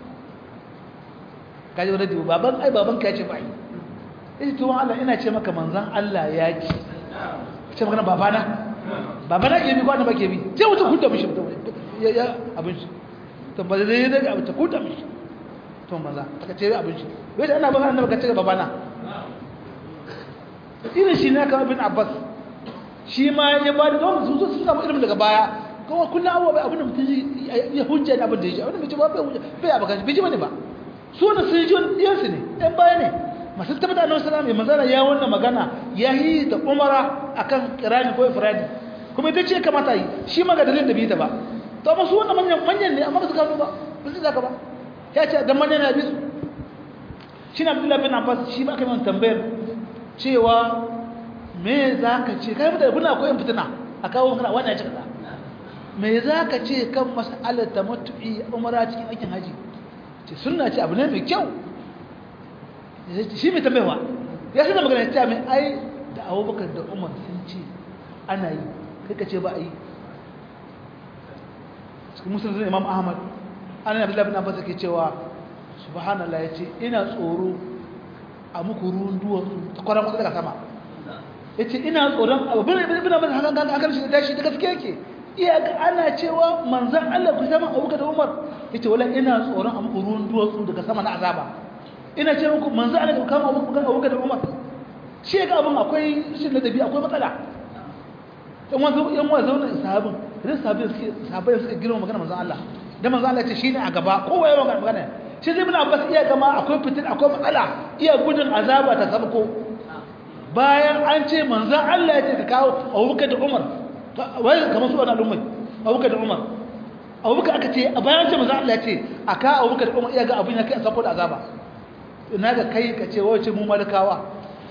A: kaji wani dibu baban ai baban kai ce ba yi ita tuwon Allah ina ce maka manzan Allah ya ci ce magana babana babana ke bi ko annaba ke bi sai wuta hudda mishi ya ya abin shi to ba zai da abin ta hudda mishi to maza aka ce abin shi wai da ana ba annaba ka ce babana irin shi ne ka ibn Abbas shi ma ya ba da don su su samu ilimin daga baya kuma kullum abuwa bai abin da mutum ya hujja da abin da ya ji abin da bai ji ba bai hujja bai abakan bai ji bane ba su ne sun ji wani ɗiyansu ne ɗan baya ne masu tabbata annabi sallallahu alaihi wasallam ya wannan magana ya yi ta umara akan kirani ko ifradi kuma ita ce kamata yi shi ma ga dalilin da bai ta ba to amma su wannan manyan manyan ne amma ba su gano ba ba su zaka ba ya ce dan manyan na bi su shi ne Abdullahi bin Abbas shi ma aka yi tambayar cewa me zaka ce kai mutane kuna koyon fitina a kawo kana wannan ya ce kaza me zaka ce kan mas'alar tamattu'i umara cikin aikin haji ce sunna ce abu ne mai kyau shi mai tambayawa ya suna magana ta mai ai da abubakar da umar sun ce ana yi kai ka ce ba a yi cikin musulun imam ahmad an yi abdullahi bin abbas ke cewa subhanallah ya ce ina tsoro a muku ruwan duwatsu ta kwaran wasu daga sama ya ce ina tsoron abin da bin abbas hakan kan hakan shi da tashi da gaske yake iya ga ana cewa manzan allah ku sama abuka da umar ya ce wala ina tsoron a muku ruwan duwatsu daga sama na azaba ina ce muku manzan allah ku kama abuka da umar shi ga abin akwai shi ladabi akwai matsala yan wasu yan wasu zaune sahabin idan sahabin suke sahabbai suka girma magana manzon Allah dan manzon Allah ce shine a gaba kowa ya magana magana shi zai bin Abbas iya gama akwai fitin akwai matsala iya gudun azaba ta sabko bayan an ce manzon Allah ya ce ka kawo Abubakar da Umar wai kamar su wannan ummai Abubakar da Umar Abubakar aka ce bayan an ce manzon Allah ya ce aka Abubakar da Umar iya ga abin ya kai sabko da azaba ina ga kai ka ce wace mu malakawa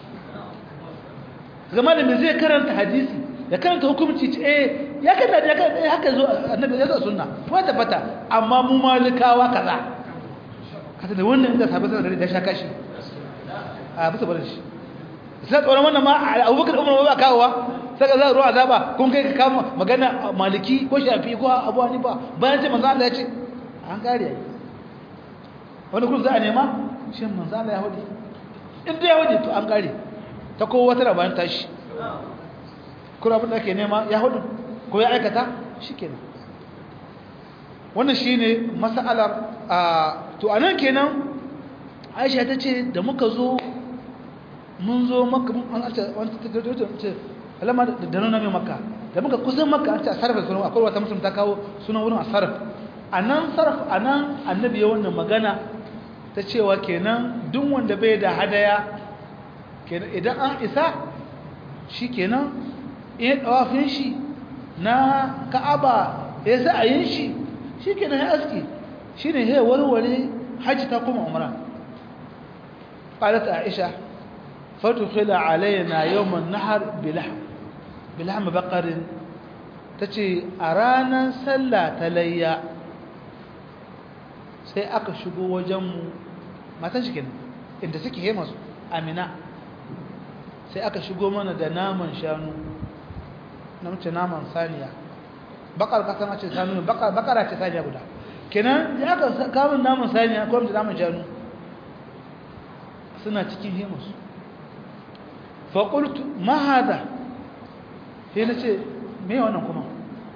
A: zama da me zai karanta hadisi ya karanta hukumci ce eh ya karanta ya karanta haka zo annabi ya zo sunna ko tabbata amma mu malikawa kaza kaza da wannan inda sabai sanar da shaka shi a bisa barin shi sai tsoron wannan ma Abubakar Umar ba kawowa saka za ruwa azaba kun kai ka kama magana maliki ko shafi ko Abu Hanifa bayan ce manzo Allah ya ce an kare yayi wani kun za a nema shin manzo Allah ya hudi in da ya hudi to an kare ta kowa wata rabanin tashi kuma abin da ake nema ya hudu ko ya aikata shi kenan wannan shi ne matsalar a to a nan kenan aisha ta ce da muka zo mun zo maka an arce wani ce alama da nuna mai maka da muka kusan maka an ce a sarrafa sunan akwai wata musulun ta kawo sunan wurin a sarrafa a nan sarrafa a nan annabi ya wannan magana ta cewa kenan duk wanda bai da hadaya kenan idan an isa shi kenan in ɗawafin shi na ka'aba ya sa a yin shi shi kenan ya aski shi ne ya warware hajji ta kuma umara قالت عائشة فدخل علينا يوم النحر بلحم بلحم بقر تجي أرانا سلا تليا sai aka shigo wajenmu matan shi kenan inda suke he masu amina sai aka shigo mana da naman shanu na mace naman saniya bakar kasan ce sanu bakara ce saniya guda kenan ya aka kamun naman saniya ko mace naman shanu suna cikin hemus faƙultu mahada sai na ce me wannan kuma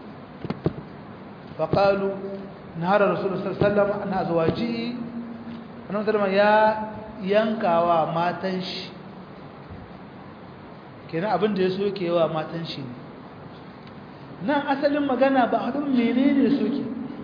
A: faƙalu na harar rasulun sallama na zuwaji wani sallama ya yankawa matan shi kenan abin da ya soke wa matan shi ne nan asalin magana ba haɗin menene soke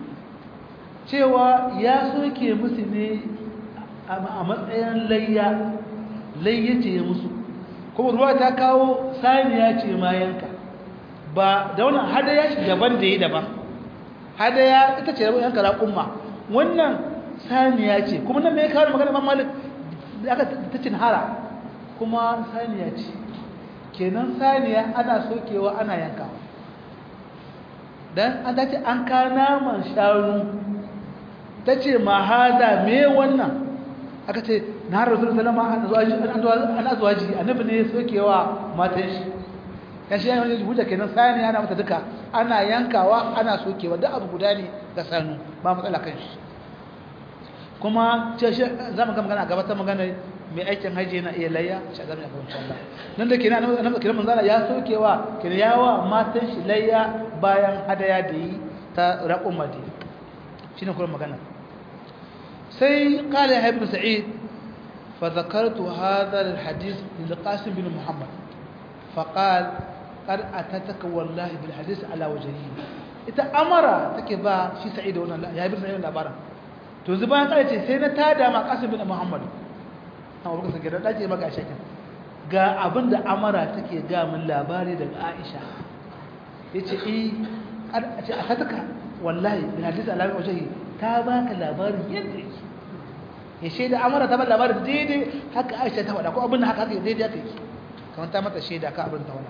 A: cewa ya soke musu ne a matsayin layya layya ce ya musu kuma ruwa ta kawo saniya ce ma yanka ba da wannan hadaya shi daban da yi daban hadaya ita ce yanka raƙumma wannan saniya ce kuma nan mai kawo magana man malik da aka ta cin hara kuma saniya ce kenan saniya ana sokewa ana yankawa dan an ta ce an ka naman shanu ta ce ma hada me wannan aka ce na rasul salama an azwaji annabi ne sokewa matan shi ya shi yana hujja kenan sani ana mata duka ana yankawa ana sokewa duk abu guda ne ga sanu ba matsala kan shi kuma ce shi zamu ga magana gaba ta magana mai aikin haji yana iya layya shi zamu ga insha Allah nan da kenan annabi kiran manzala ya sokewa kenan yawa matan shi layya bayan hadaya da yi ta raqum madi shine kuma magana سي قال يا ابن سعيد فذكرت هذا الحديث للقاسم بن محمد فقال قد أتتك والله بالحديث على وجهه ita amara take ba shi sa'id wannan ya bi sa'id labarin to yanzu bayan kare ce sai na tada ma qasim bin muhammad amma baka sake da dace maka shakin ga abinda amara take ga min labari daga aisha yace eh kad a ce ataka wallahi bil hadith ala wajhi ta baka labarin yadda yake ya shaida amara ta ba labarin daidai haka aisha ta faɗa ko abin da haka haka daidai haka yake kamar ta mata shaida ka abin ta faɗa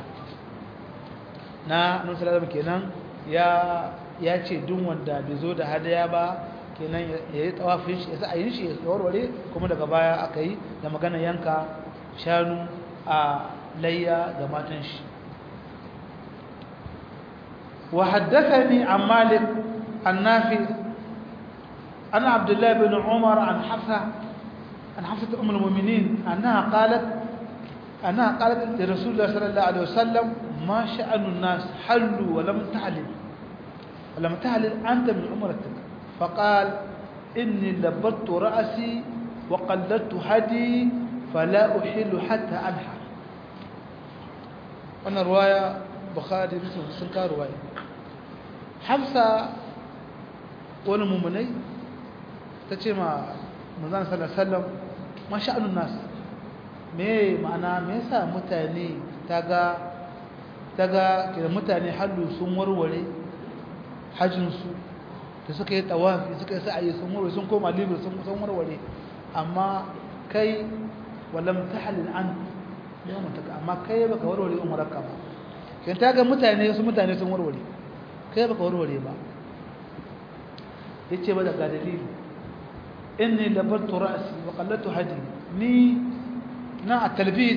A: na annabi sallallahu kenan ya ya ce duk wanda bai zo da hadaya ba kenan ya yi tawafin shi ya sa ayin shi ya warware kuma daga baya aka yi da magana yanka shanu a layya ga matan shi wa haddathani an malik النافع أنا عبد الله بن عمر عن حفصة عن حفصة أم المؤمنين أنها قالت أنها قالت لرسول الله صلى الله عليه وسلم ما شأن الناس حلوا ولم تعلم ولم تعلم أنت من عمرتك فقال إني لبت رأسي وقلدت هدي فلا أحل حتى أنحر وانا رواية بخاري مسلم سنكا رواية حفصة wani mummunai ta ce ma manzana sallallahu ma sha'anun nasu me ma'ana me yasa mutane ta ga kira mutane hallu sun warware hajjinsu da suka yi tawafi suka yi sa'ayi sun warware sun koma libir sun warware amma kai walam ta halin an yawan mutaka amma kai baka warware umaraka ba kan ta ga mutane su mutane sun warware kai baka warware ba yace ba daga dalili inni labartu ra'si wa qallatu hadi ni na a talbid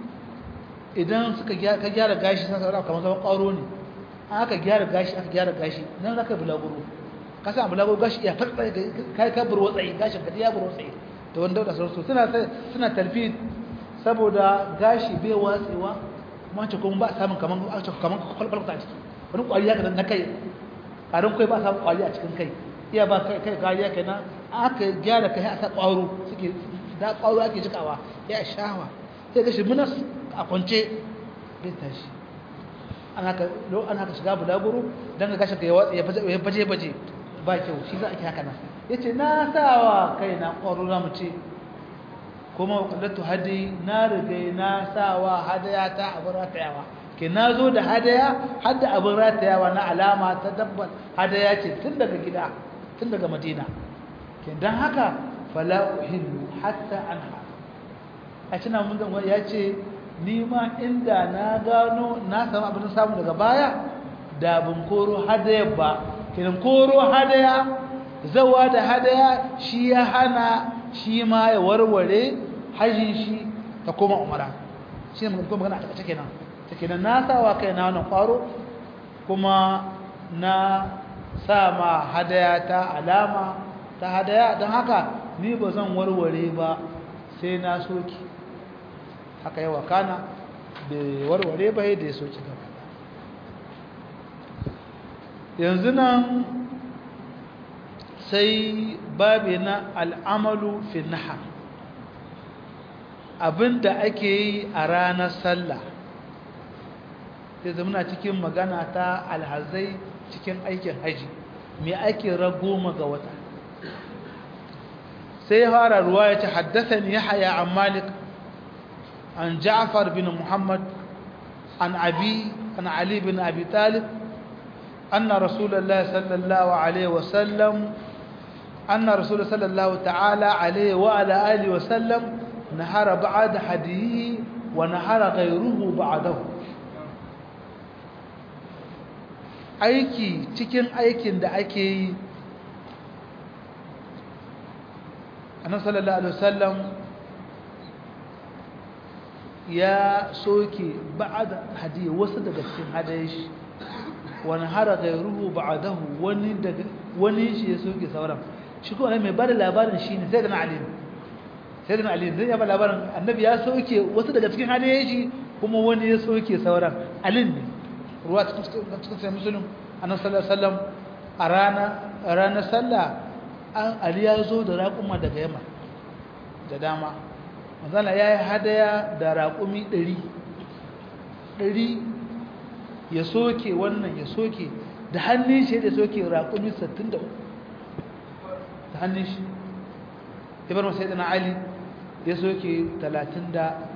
A: idan suka ka gyara gashi sai saura kamar zaman ƙaro ne aka gyara gashi aka gyara gashi nan zaka bulaguro ka sa bulaguro gashi ya farfa kai ka burwa tsayi gashin ka ya burwa tsayi to wanda da sauransu suna suna talbid saboda gashi bai watsewa kuma ce kuma ba samun kaman kaman kwalkwalta a ciki wani kwari ya na kai karin kai ba samun kwari a cikin kai iya ba kai kai kariya kenan aka gyara kai aka kwaro suke da kwaro ake jikawa ya shawa sai ga shi munas a kwance bai tashi ana ka lo ana ka shiga bulaguro dan ga gashin ka ya baje baje ba kyau shi za a ki haka nan yace na sawa kai na kwaro na mu ce kuma qallatu hadi na riga na sawa hadaya ta abin ratayawa ke na zo da hadaya har da abin ratayawa na alama ta dabbar hadaya ce tun daga gida tun daga madina dan haka fala uhillu hatta anha a cina mun zan ya ce ni ma inda na gano na samu abin samu daga baya da bin koro hadaya ba kiran koro hadaya zawa da hadaya shi ya hana shi ma ya warware hajjin shi ta koma umara shi ne kuma magana a takaice kenan ta kenan na sawa kai na wannan kwaro kuma na sa ma hadaya ta alama ta hadaya don haka ni ba zan warware ba sai na soki haka yawa kana da warware ba da ya soki gaba yanzu nan sai babi na al'amalu fi naha abinda ake yi a ranar sallah sai zamana cikin magana ta alhazai cikin aikin haji me ake ragoma ga wata sai ya fara ruwa ya ce haddathani yahya an malik an ja'far bin muhammad an abi an ali bin abi talib anna rasulullah sallallahu alaihi wasallam anna rasulullah sallallahu ta'ala alaihi wa ala alihi wasallam nahara ba'da hadihi wa nahara ghayruhu ba'dahu aiki cikin aikin da ake yi annabi sallallahu alaihi wasallam ya soke ba'da hadiya wasu daga cikin hadayen shi wani hara gairuhu ba'dahu wani daga wani shi ya soke sauran shi ko mai bada labarin shine sai da na ali sai da na ali zai ya bada labarin annabi ya soke wasu daga cikin hadayen shi kuma wani ya soke sauran alin ne ruwa cikin cikin musulun annabi sallallahu alaihi wasallam a rana ranar sallah an ali ya zo da raƙuma daga yamma da dama manzala ya yi hadaya da raƙumi ɗari ɗari ya soke wannan ya soke da hannun shi da soke raƙumi 63 da hannun shi ibar masu yadda na ali ya soke 37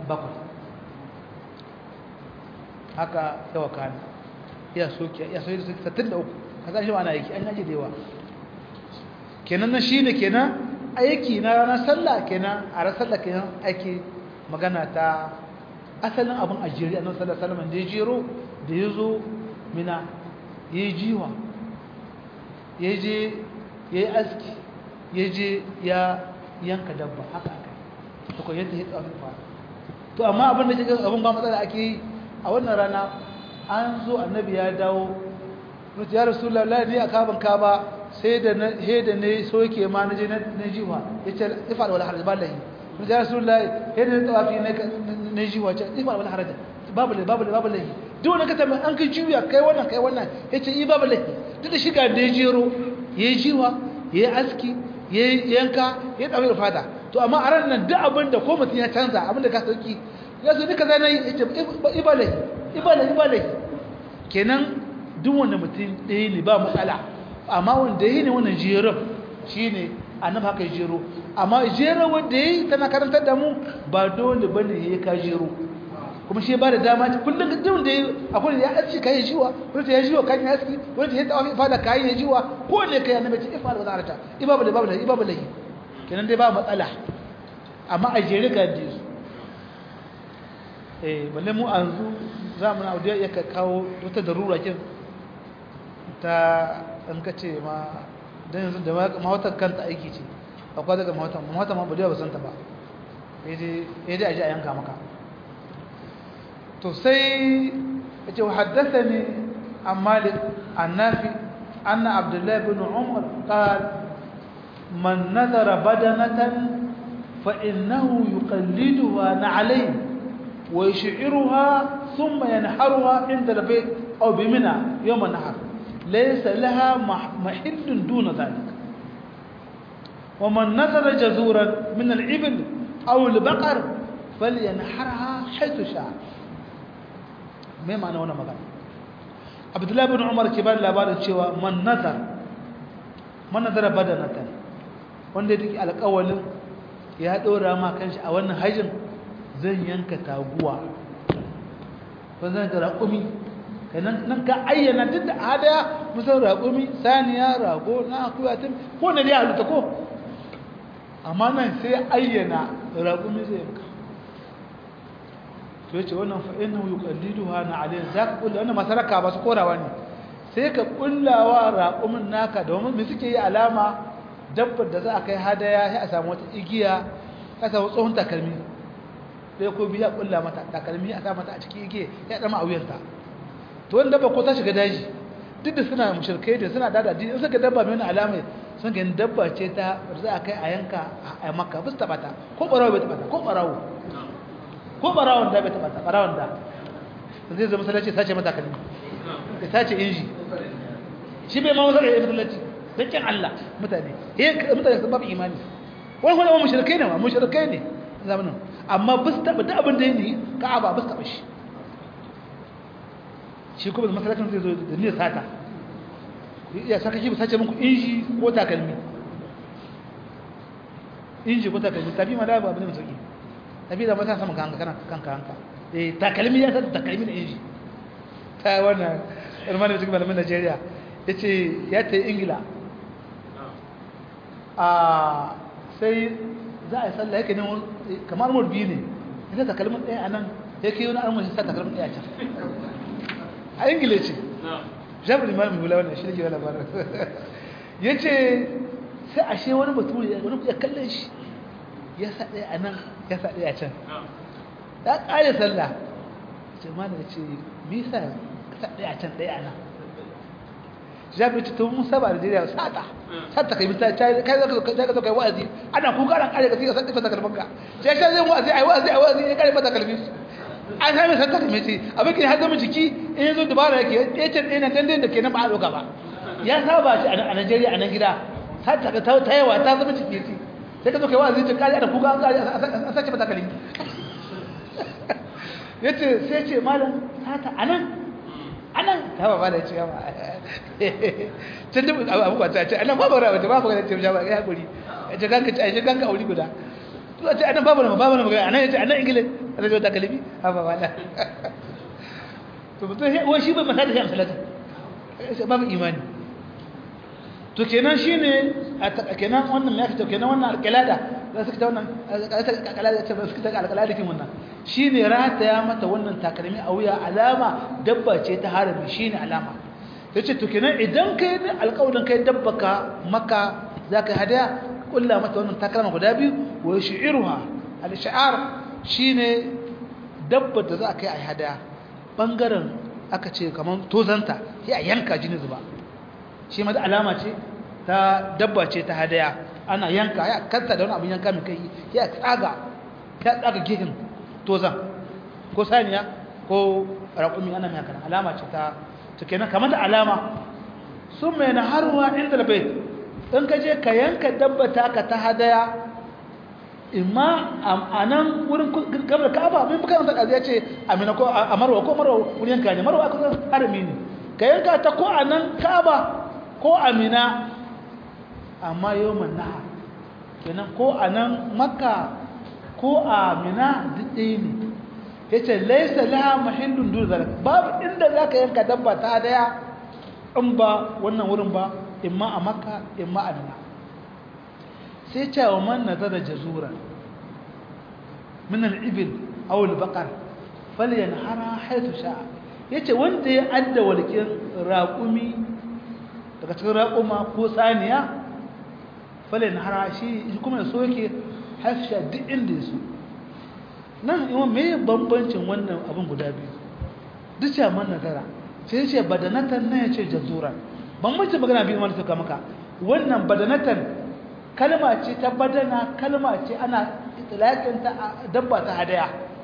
A: haka yawa kane ya soke ya soke 63 ka shi ba na yake an yaji da yawa kenan na shi ne kenan aiki na ranar sallah kenan a ranar sallah kenan ake magana ta asalin abin ajiyar annabi sallallahu alaihi wasallam da ya jero da ya zo mina ya yi jiwa ya je ya yi aski ya je ya yanka dabba haka aka to ko yadda ya tsafin fa to amma abin da kike abin ba matsala ake yi a wannan rana an zo annabi ya dawo ya rasulullahi ni a kaban ka ba sai da na he da ne soke ma na je na jiwa yace ifal wala haraj ballahi mun ya rasulullahi he da tawafi ne na jiwa ce ifal wala haraj babu lahi babu lahi babu lahi duk wani kata an kai juya kai wannan kai wannan yace i babu lahi duk da shiga da ya jero yayi jiwa yayi aski yayi yanka ya dawo fada to amma a ran nan duk abin da ko mutum ya canza abin da ka sauki ya so duka zai yi yace ibalahi ibalahi ibalahi kenan duk wanda mutum ɗaya ne ba matsala amma wanda yi ne wannan jerin shine annabi haka jero amma jero wanda yi tana karantar da mu ba dole bane yayi ka jero kuma shi ba da dama kullum duk wanda yi akwai ya aski kai jiwa wanda ya jiwa kan ya aski wanda ya tawafi fada kai ya jiwa ko ne kai annabi ce ifa da zarata ibabu da babu da ibabu lahi kenan dai ba matsala amma a jere ka ji su eh balle mu an zu zamu na audiya ya ka kawo wata darura kin ta an kace ma dan yanzu da mawatar kanta aiki ce akwai daga mawatar mawatar ma badiya ba san ta ba eh dai eh dai aje a yanka maka to sai yace haddathani an malik an nafi anna abdullah ibn umar qala man nadara badanatan fa innahu yuqalliduha na'alayn wa yush'iruha thumma yanharuha inda al-bayt aw bimina yawm an-nahar laysa laha mahillun duna dhalik ومن نذر جزورا من الإبل أو البقر فلينحرها حيث شاء me ma'ana wannan magana abdullahi bin umar ke ba da labarin cewa man nazar man nazara badanatan wanda ya take alƙawalin ya ɗora ma kanshi a wannan hajjin zan yanka taguwa ko zan ga raƙumi kenan nan ka ayyana duk da hadaya musan raƙumi saniya rago na akuya tun ko ne dai halitta ko amma nan sai ayyana raƙumi zai yanka to yace wannan fa innahu yuqalliduha na alayhi zaka kulla wannan masaraka ba su korawa ne sai ka kullawa raqumin naka domin me suke yi alama dabbar da za a kai hadaya sai a samu wata igiya ka samu tsohon takalmi sai ko biya kulla mata takalmi a sa mata a cikin igiya ya dama a wuyarta to wannan dabba ko ta shiga daji duk da suna mushrikai da suna dada in suka dabba mai wannan alama sun ga dabba ce ta za a kai a yanka a makka bus tabata ko barawo bai tabata ko barawo ko barawon da bai taba ta barawon da zai zama masallaci sace mata kalmi ya sace inji shi bai ma masallaci masallaci dan kin Allah mutane eh mutane sun babu imani wani kuma mushrikai ne ma mushrikai ne zamanin amma bus taba da abin da yake Ka'aba bus taba shi shi kuma masallacin zai zo da niyyar sata ya saka shi sace muku inji ko takalmi inji ko takalmi tafi ma da ba abin da sauki tafi da mata sama kanka kana kanka hanka eh takalmi ya san takalmi da inji ta wannan irmani cikin malamin Najeriya yace ya ta Ingila a sai za a yi sallah yake ne kamar mu biyu ne ita takalmin ɗaya anan yake wani armar shi sa takalmin ɗaya can a Ingila ce jabir imam bula wannan shi ne ke labarin yace sai ashe wani bature wani ya kalle shi ya sa ɗaya a nan ya sa ɗaya a can ya ƙare sallah ce ma da ce misa ka sa ɗaya a can ɗaya a nan jami'ai ce tun musa ba da jiriya sata sata kai mita kai zaka zo kai wa'azi ana kuka ran ƙare ka sai ka sa ɗifa takalmanka sai shi zai wa'azi ai wa'azi ai wa'azi ya ƙare mata kalmi an sami sata kalmi ce abin ke har zama jiki in ya zo dubara yake ɗaya can ɗaya na dandin da ke nan ba a ɗauka ba ya saba shi a Najeriya a nan gida sata ta yawa ta zama jiki ce sai ka zo kai wa'azi ta kari da kuka an kari a sace mata kalmi yace sai ce malam sata anan anan ta ba malam ce ba tun da abu ba ta ce anan babu rawa babu ga ce ba ya hakuri ce ganka ce ai ganka auri guda to ce anan babu rawa babu rawa anan yace anan ingile da zo ta kalmi ha ba malam to mutum wai shi ba masala shi amsalata babu imani to kenan shine kenan wannan ya fito kenan wannan alqalada da suka ta wannan alqalada ce suka ta alqalada kin wannan shine rataya mata wannan takalmi a wuya alama dabba ce ta harami shine alama yace to kenan idan kai da alƙawarin kai dabba ka maka zaka hadaya kulla mata wannan takalma guda biyu wa shi'ruha al-shi'ar shine dabba da za ka yi a hadaya bangaren aka ce kaman tozanta sai a yanka jini zuba shi ma da alama ce ta dabba ce ta hadaya ana yanka ya kanta da wani abin yanka mai kai ya tsaga ya tsaga gehin tozan ko saniya ko raƙumi ana mai haka alama ce ta ta kenan kamar da alama sun mai na haruwa inda da bai in ka je ka yanka dabba ta ka ta hadaya imma a nan wurin gabar ka'aba min bukan ta ya ce amina ko a marwa ko marwa wurin yanka ne marwa kusan harami ne ka yanka ta ko a nan ka'aba ko amina amma yawon naha kenan ko a nan makka ko a mina duk ɗaya ne ya ce laisa laha mahindun duzar babu inda za ka yanka dabba ta daya in ba wannan wurin ba imma a makka imma a mina sai ce wa man nazara jazura min al-ibil aw al-baqar falyanhara haythu sha'a yace wanda ya adda walkin raqumi daga cikin raquma ko saniya falyanhara shi kuma ya soke haythu sha'a duk inda yaso nan imam me bambancin wannan abin guda biyu duk ce man nazara sai yace badanatan nan yace jazura bambancin magana biyu wanda suka maka wannan badanatan kalma ce ta badana kalma ce ana itilakin ta dabba ta hadaya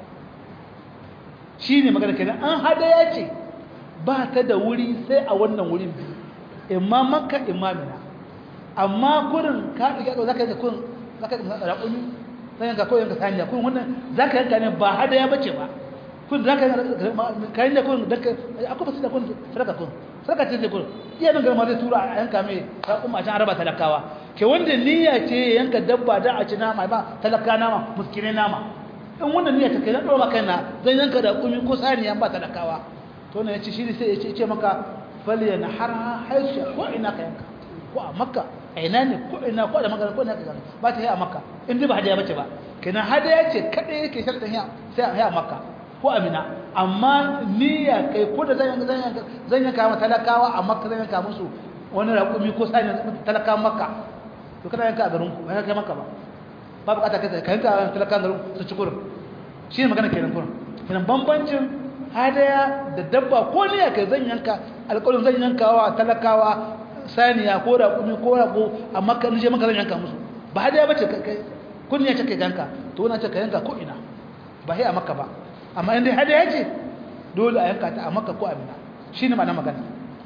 A: shine magana kenan an hadaya ce ba ta da wuri sai a wannan wurin biyu imma makka imma mina amma gurin ka diga zaka yanka kun zaka yanka raƙumi zaka yanka ko yanka saniya kun wannan zaka yanka ne ba hadaya bace ba kun zaka yanka yanka kun daka akwai basu da kun sadaka kun sadaka ce kun iya nan garma zai tura a yanka mai raƙuma a can araba talakawa ke wanda niyya ce yanka dabba da a ci nama ba talaka nama muskine nama in wannan niyya ta kai na ɗora kai na zan yanka da kumi ko saniya ba talakawa to ne ya ci shi sai ya ce maka faliya na har haisu ko ina ka yanka ko a makka a ina ne ko ina ko da magana ko ina ka yanka ba ta yi a makka in dai ba hadiya bace ba kenan hadiya ce kaɗai yake sharɗin ya sai a makka ko amina amma niyya kai ko da zan yanka zan yanka ma talakawa a makka zan yanka musu wani raƙumi ko saniya talakawa makka to kana yanka a garin ku ba kai maka ba ba bukata kai ka yanka a talakan garin su ci kurin shi ne magana kenan kurin kenan bambancin hadaya da dabba ko ne ya kai zan yanka alƙawarin zan yanka wa talakawa saniya ko raƙumi ko raƙo a makka nije maka zan yanka musu ba hadaya bace kai kun ne ya ce kai yanka to wannan ce ka yanka ko ina ba sai a makka ba amma in dai hadaya ce dole a yanka ta a makka ko a mina shine ma'ana magana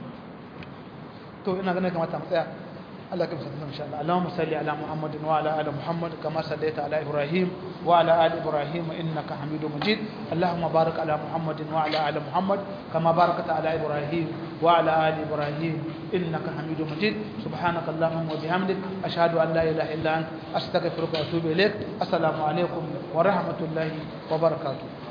A: to ina ganin kamata mu tsaya الله كم سنتنا إن شاء الله اللهم صل على محمد وعلى آل محمد كما صليت على إبراهيم وعلى آل إبراهيم إنك حميد مجيد اللهم بارك على محمد وعلى آل محمد كما باركت على إبراهيم وعلى آل إبراهيم إنك حميد مجيد سبحانك اللهم وبحمدك أشهد أن لا إله إلا أنت أستغفرك وأتوب إليك السلام عليكم ورحمة الله وبركاته